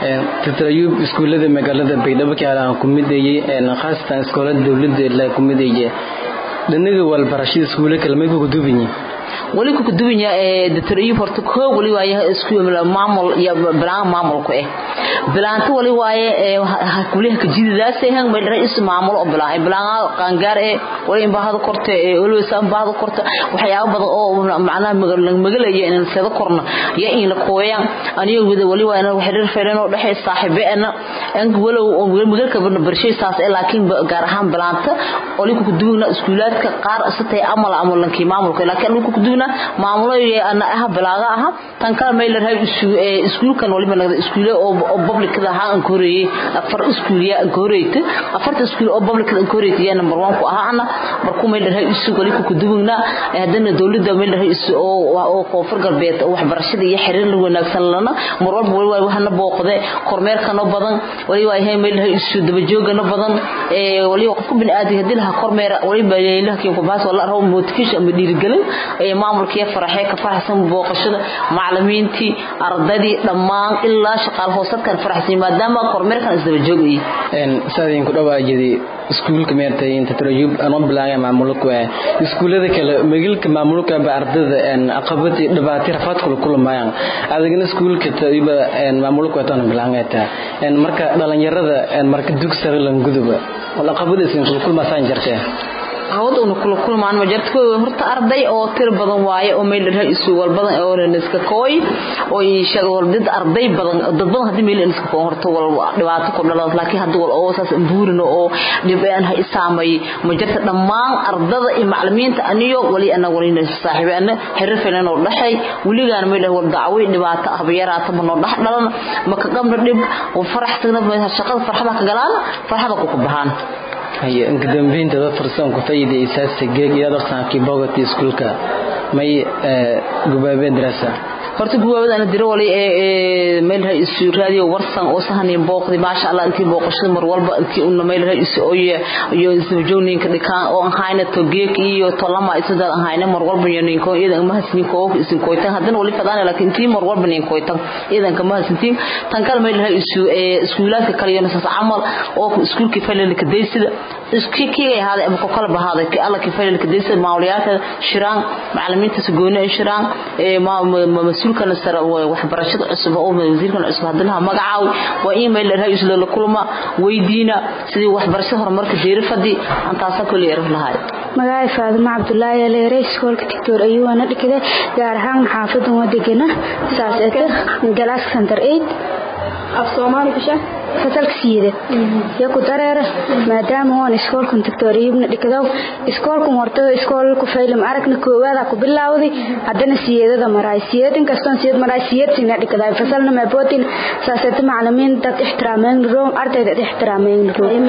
Dr. Ayub iskuulada magaalada Baydhabo ka aan ku mideeyay ee khaasatan iskoolada dawladda la ku mideeyay dhinaga walbarashada iskuulada kale ma ku duubinyi wali ku duwanya ee Dr. Ayub horta ko wali waaye iskuul maamul iyo bilaan maamulku eh bilaanta wali waaye ee kuliha ka jididaas ee meel ra'iis maamul oo bilaan bilaan qaangaar ee wali in baahada korte ee wali san baahada korte waxyaabo badan oo macnaha magalaya in sida korna ya in la kooyaan aniga wada wali waa inaan xiriir fiican oo dhaxay saaxiibeena aan walow magalka barshay saas ee laakiin gaar ahaan bilaanta wali ku duwna iskuulaadka qaar asatay amal amalanki maamulka laakiin ku duwna maamulaya ana ah bilaaga aha tan kale meel rahay iskuulkan waliba nagada iskuule oo public da ha aan koreeyay afar iskuuliya aan koreeyay afarta iskuul oo public aan koreeyay yaa number 1 ku ahaana markuu meel rahay iskuul wali ku dubugna hadana dawladda meel rahay oo oo koonfur galbeed waxbarashada iyo xiriir la wanaagsan lana mar walba wali waa waxna booqde kormeerkano badan wali waa yahay meel rahay iskuul daba joogana badan ee wali qofku bin aadi hadii la kormeer wali baa leeyahay kiin ku baas wala raw motivation ama dhiirigelin ee maamulkii faraxay ka faraxsan booqashada macallimiintii ardaydii dhammaan ilaa shaqaal hoosadkan faraxsan maadaama kormeerkan isdaba joogay een saadin ku dhawaajidi iskuulka meertay inta tarayub aan bilaaya maamulku ee iskuulada kale magaalka maamulka ba ardada een aqabati dhibaato rafaad kula kulmayaan adigna iskuulka tayba een maamulku taan bilaangata een marka dhalinyarada een marka dugsiga lan guduba wala aqabadiisin kula kulmasaan jirtay hawduna kula kulmaan ma jirto horta arday oo tir badan waaye oo meel rahay isu wal badan oo iska kooy oo ii sheego wal dad arday badan dad badan hadii meel iska kooy horta wal dhibaato ku dhalad laakiin hadii wal oo saas buurino oo dhibaan ha isaamay ma jirto dhammaan ardada iyo macallimiinta aniyo wali ana wali saaxiibana xiriir fiican oo dhaxay waligaan meel wal dacway dhibaato ah yaraata ma noo dhax dhalan ma ka qabna dhib oo faraxsana shaqada farxada ka galaan farxada ku baxaan haye inka dambeynta dad farsan ku faa'iideysaa sageeg iyo darsankii bogati iskuulka may gubaabeen darasa horta guwaabada ana diro wali ee meel hay isu raadiyo warsan oo sahanin booqdi maasha Allah intii booqashada mar walba intii uu meel hay isu oo iyo isu joogninka dhikaan oo aan hayna to geek iyo to lama isada aan hayna mar walba yeenin ko idan ma hasni ko isin koytan hadan wali fadana laakiin intii mar walba nin koytan idan kama hasintiin tan kale meel hay isu ee iskuulaadka kale iyo nasas amal oo iskuulkii falelka deysida iskii hada ama kala bahada ki alla ki falelka deysida maawliyada shiraan macallimiinta sugoona shiraan ee ma mas-uulkana sare waxbarashada cusub oo wasiirkan cusub hadana magacaaw waa email rahay isla la kulma weydiina sidii waxbarashada horumarka jeerifadi antaasa kulli yarif lahaay magacay faadimo cabdulaahi leere iskoolka doctor ayuuna dhigada gaar ahaan xaafadan wadagana saas eeta galaas center 8 af soomaali bisha fasalka siida yaku dareera maadaama waan iskoolkan doctor ayubna dhigado iskoolkan wartada iskoolku faylim aragna koowaada ku bilaawday haddana siyeedada maraay siyeed inkastoon siyeed maraay siyeed sina dhigada fasalna maabotin saasata macalimiin dad ixtiraameen room ardayda ixtiraameen room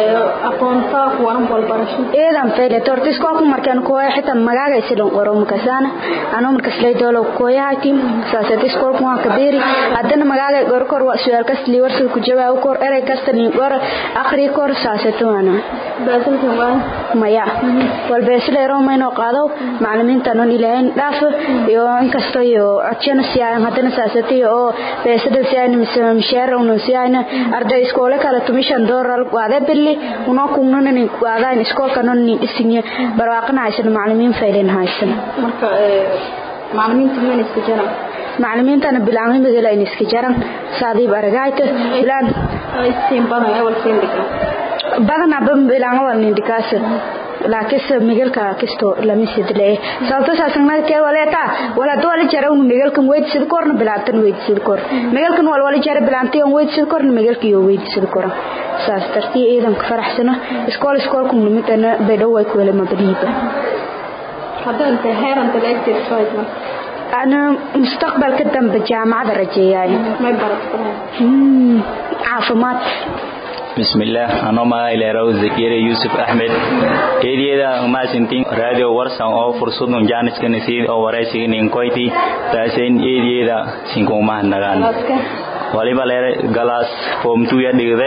aqoonta kuwan walbarasho eedan fayle torta iskoolku markaan kooya xitaa magaaga isilan qoro makasana anoo markas lay doolo kooyaha tim saasata iskoolku waan kabeeri haddana magaaga gorkor waa su'aal kas liwarsa ku jawaab bilaaw kor erey kasta nin qor akhri kor saasatuana maya walbeesleero maynoo qaado macalimiinta non ilaahayn dhaaf iyo inkastoo iyo codsana siyaayan haddana saasatay oo beesada siyaayan mise misheer unu siyaayan arday iskoole kale tumishan dooral waade billi unoo kungnana nin waadaan iskoolka non nin dhisinye barwaaqana haysan macalimiin faylen haysan marka macalimiinta mana iska jiraan macalimiintana bilaamay magala in iska jaran saadiib aragayta bilaan siin badan awal siin dhigan badan aba bilaanga wal nin dikaas laakis migalka kisto lama sidle sababta saasna ke waleeta wala doole jara uu migalkan weyd sid korna bilaatan weyd sid kor migalkan wal wala jara bilaantay on weyd sid korna migalka iyo weyd sid kor saas tartii ciidan ka faraxsana iskool iskool kum limitana beedow way ku wala mabadiiba haddaan tahay heeranta la egtirsayd marka أنا مستقبل كدام بالجامعة درجية ما يبارك عافمات بسم الله أنا ما إلى روز زكير يوسف أحمد إيدي دا ما سنتين راديو ورسان أو فرصة جانس كنسيد أو ورسي نينكويتي تاسين إيدي دا سينكو ما نغان waliba leere galaas form 2 ya dhigde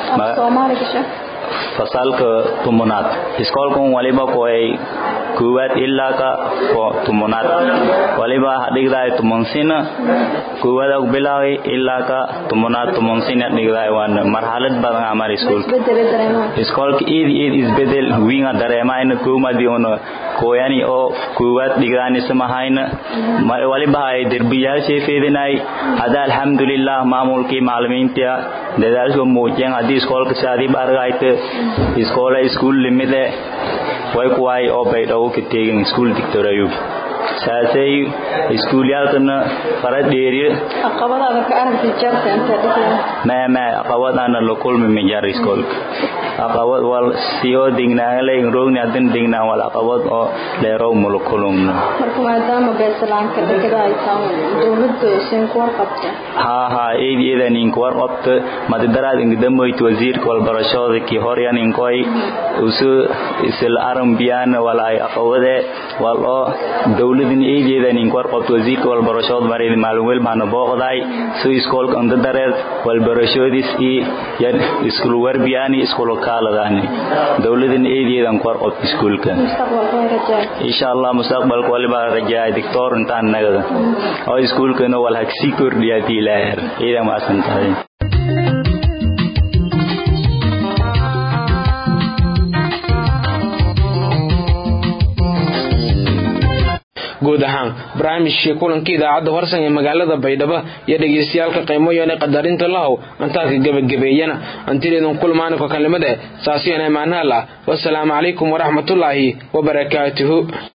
fasalka tumunaad iskoolkan waliba koy kuwaad ilaa ka fo tumunaad waliba dhigdaay tumunsina kuwaad og bilaaway ilaa ka tumunaad tumunsina dhigdaay waan marxalad badan amar iskoolka iskoolka iid iid isbedel winga dareemayna kuumadi ono koyani oo kuwaad dhigdaani samahayna waliba ay derbiyaashay feedinay hada alxamdulilah maamulkii macalimiinta dadaalka muujiyeen haddii iskoolka saadiib argayta iskoola iskuul limide way kuwaay oo baydhawo ka teegin iskuul dictor ayub saasay iskuulyaalkana fara dheeriye caqabadaada ka aragtay jarta inta dhigay ma ma caqabadaana la kulmi ma jar iskoolka caqabad wal siyo dignaale roogni hadan dignaa wal caqabad oo leerow mula kulumna marka maadaama beesalaanka dhigada ay tahay dowladda isin ku warqabta ha ha eedeeda ninka warqabta madadaraad ingdamoyt wasiirka walbarashada kii horyan inkoy usu isla arambiyan wala ay caqabade wal oo dowladan eedeeda ninka warqabta wasiirka walbarashada marid maalin wel baan booqday soo iskoolka andadareed walbarashadis i yan iskul warbiyani iskul kaaladani dowladan eedeedan ku warqabta iskuulka insha Allah mustaqbalka waliba rajaa doctor intaan nagada oo iskuulkana wal hagsi kordhiya diilaher ida ma asantahay guud ahaan barnaamijkii kulankii idaacadda horsan ee magaalada baydhabo iyo dhegeystayaalka qiimoyoone qadarinta lahow antaadka gebagabeeyana antideedan kulmaaniko kalimada saasiyana imaanaal ah wasalaamu calaykum waraxmatullaahi wabarakaatuhu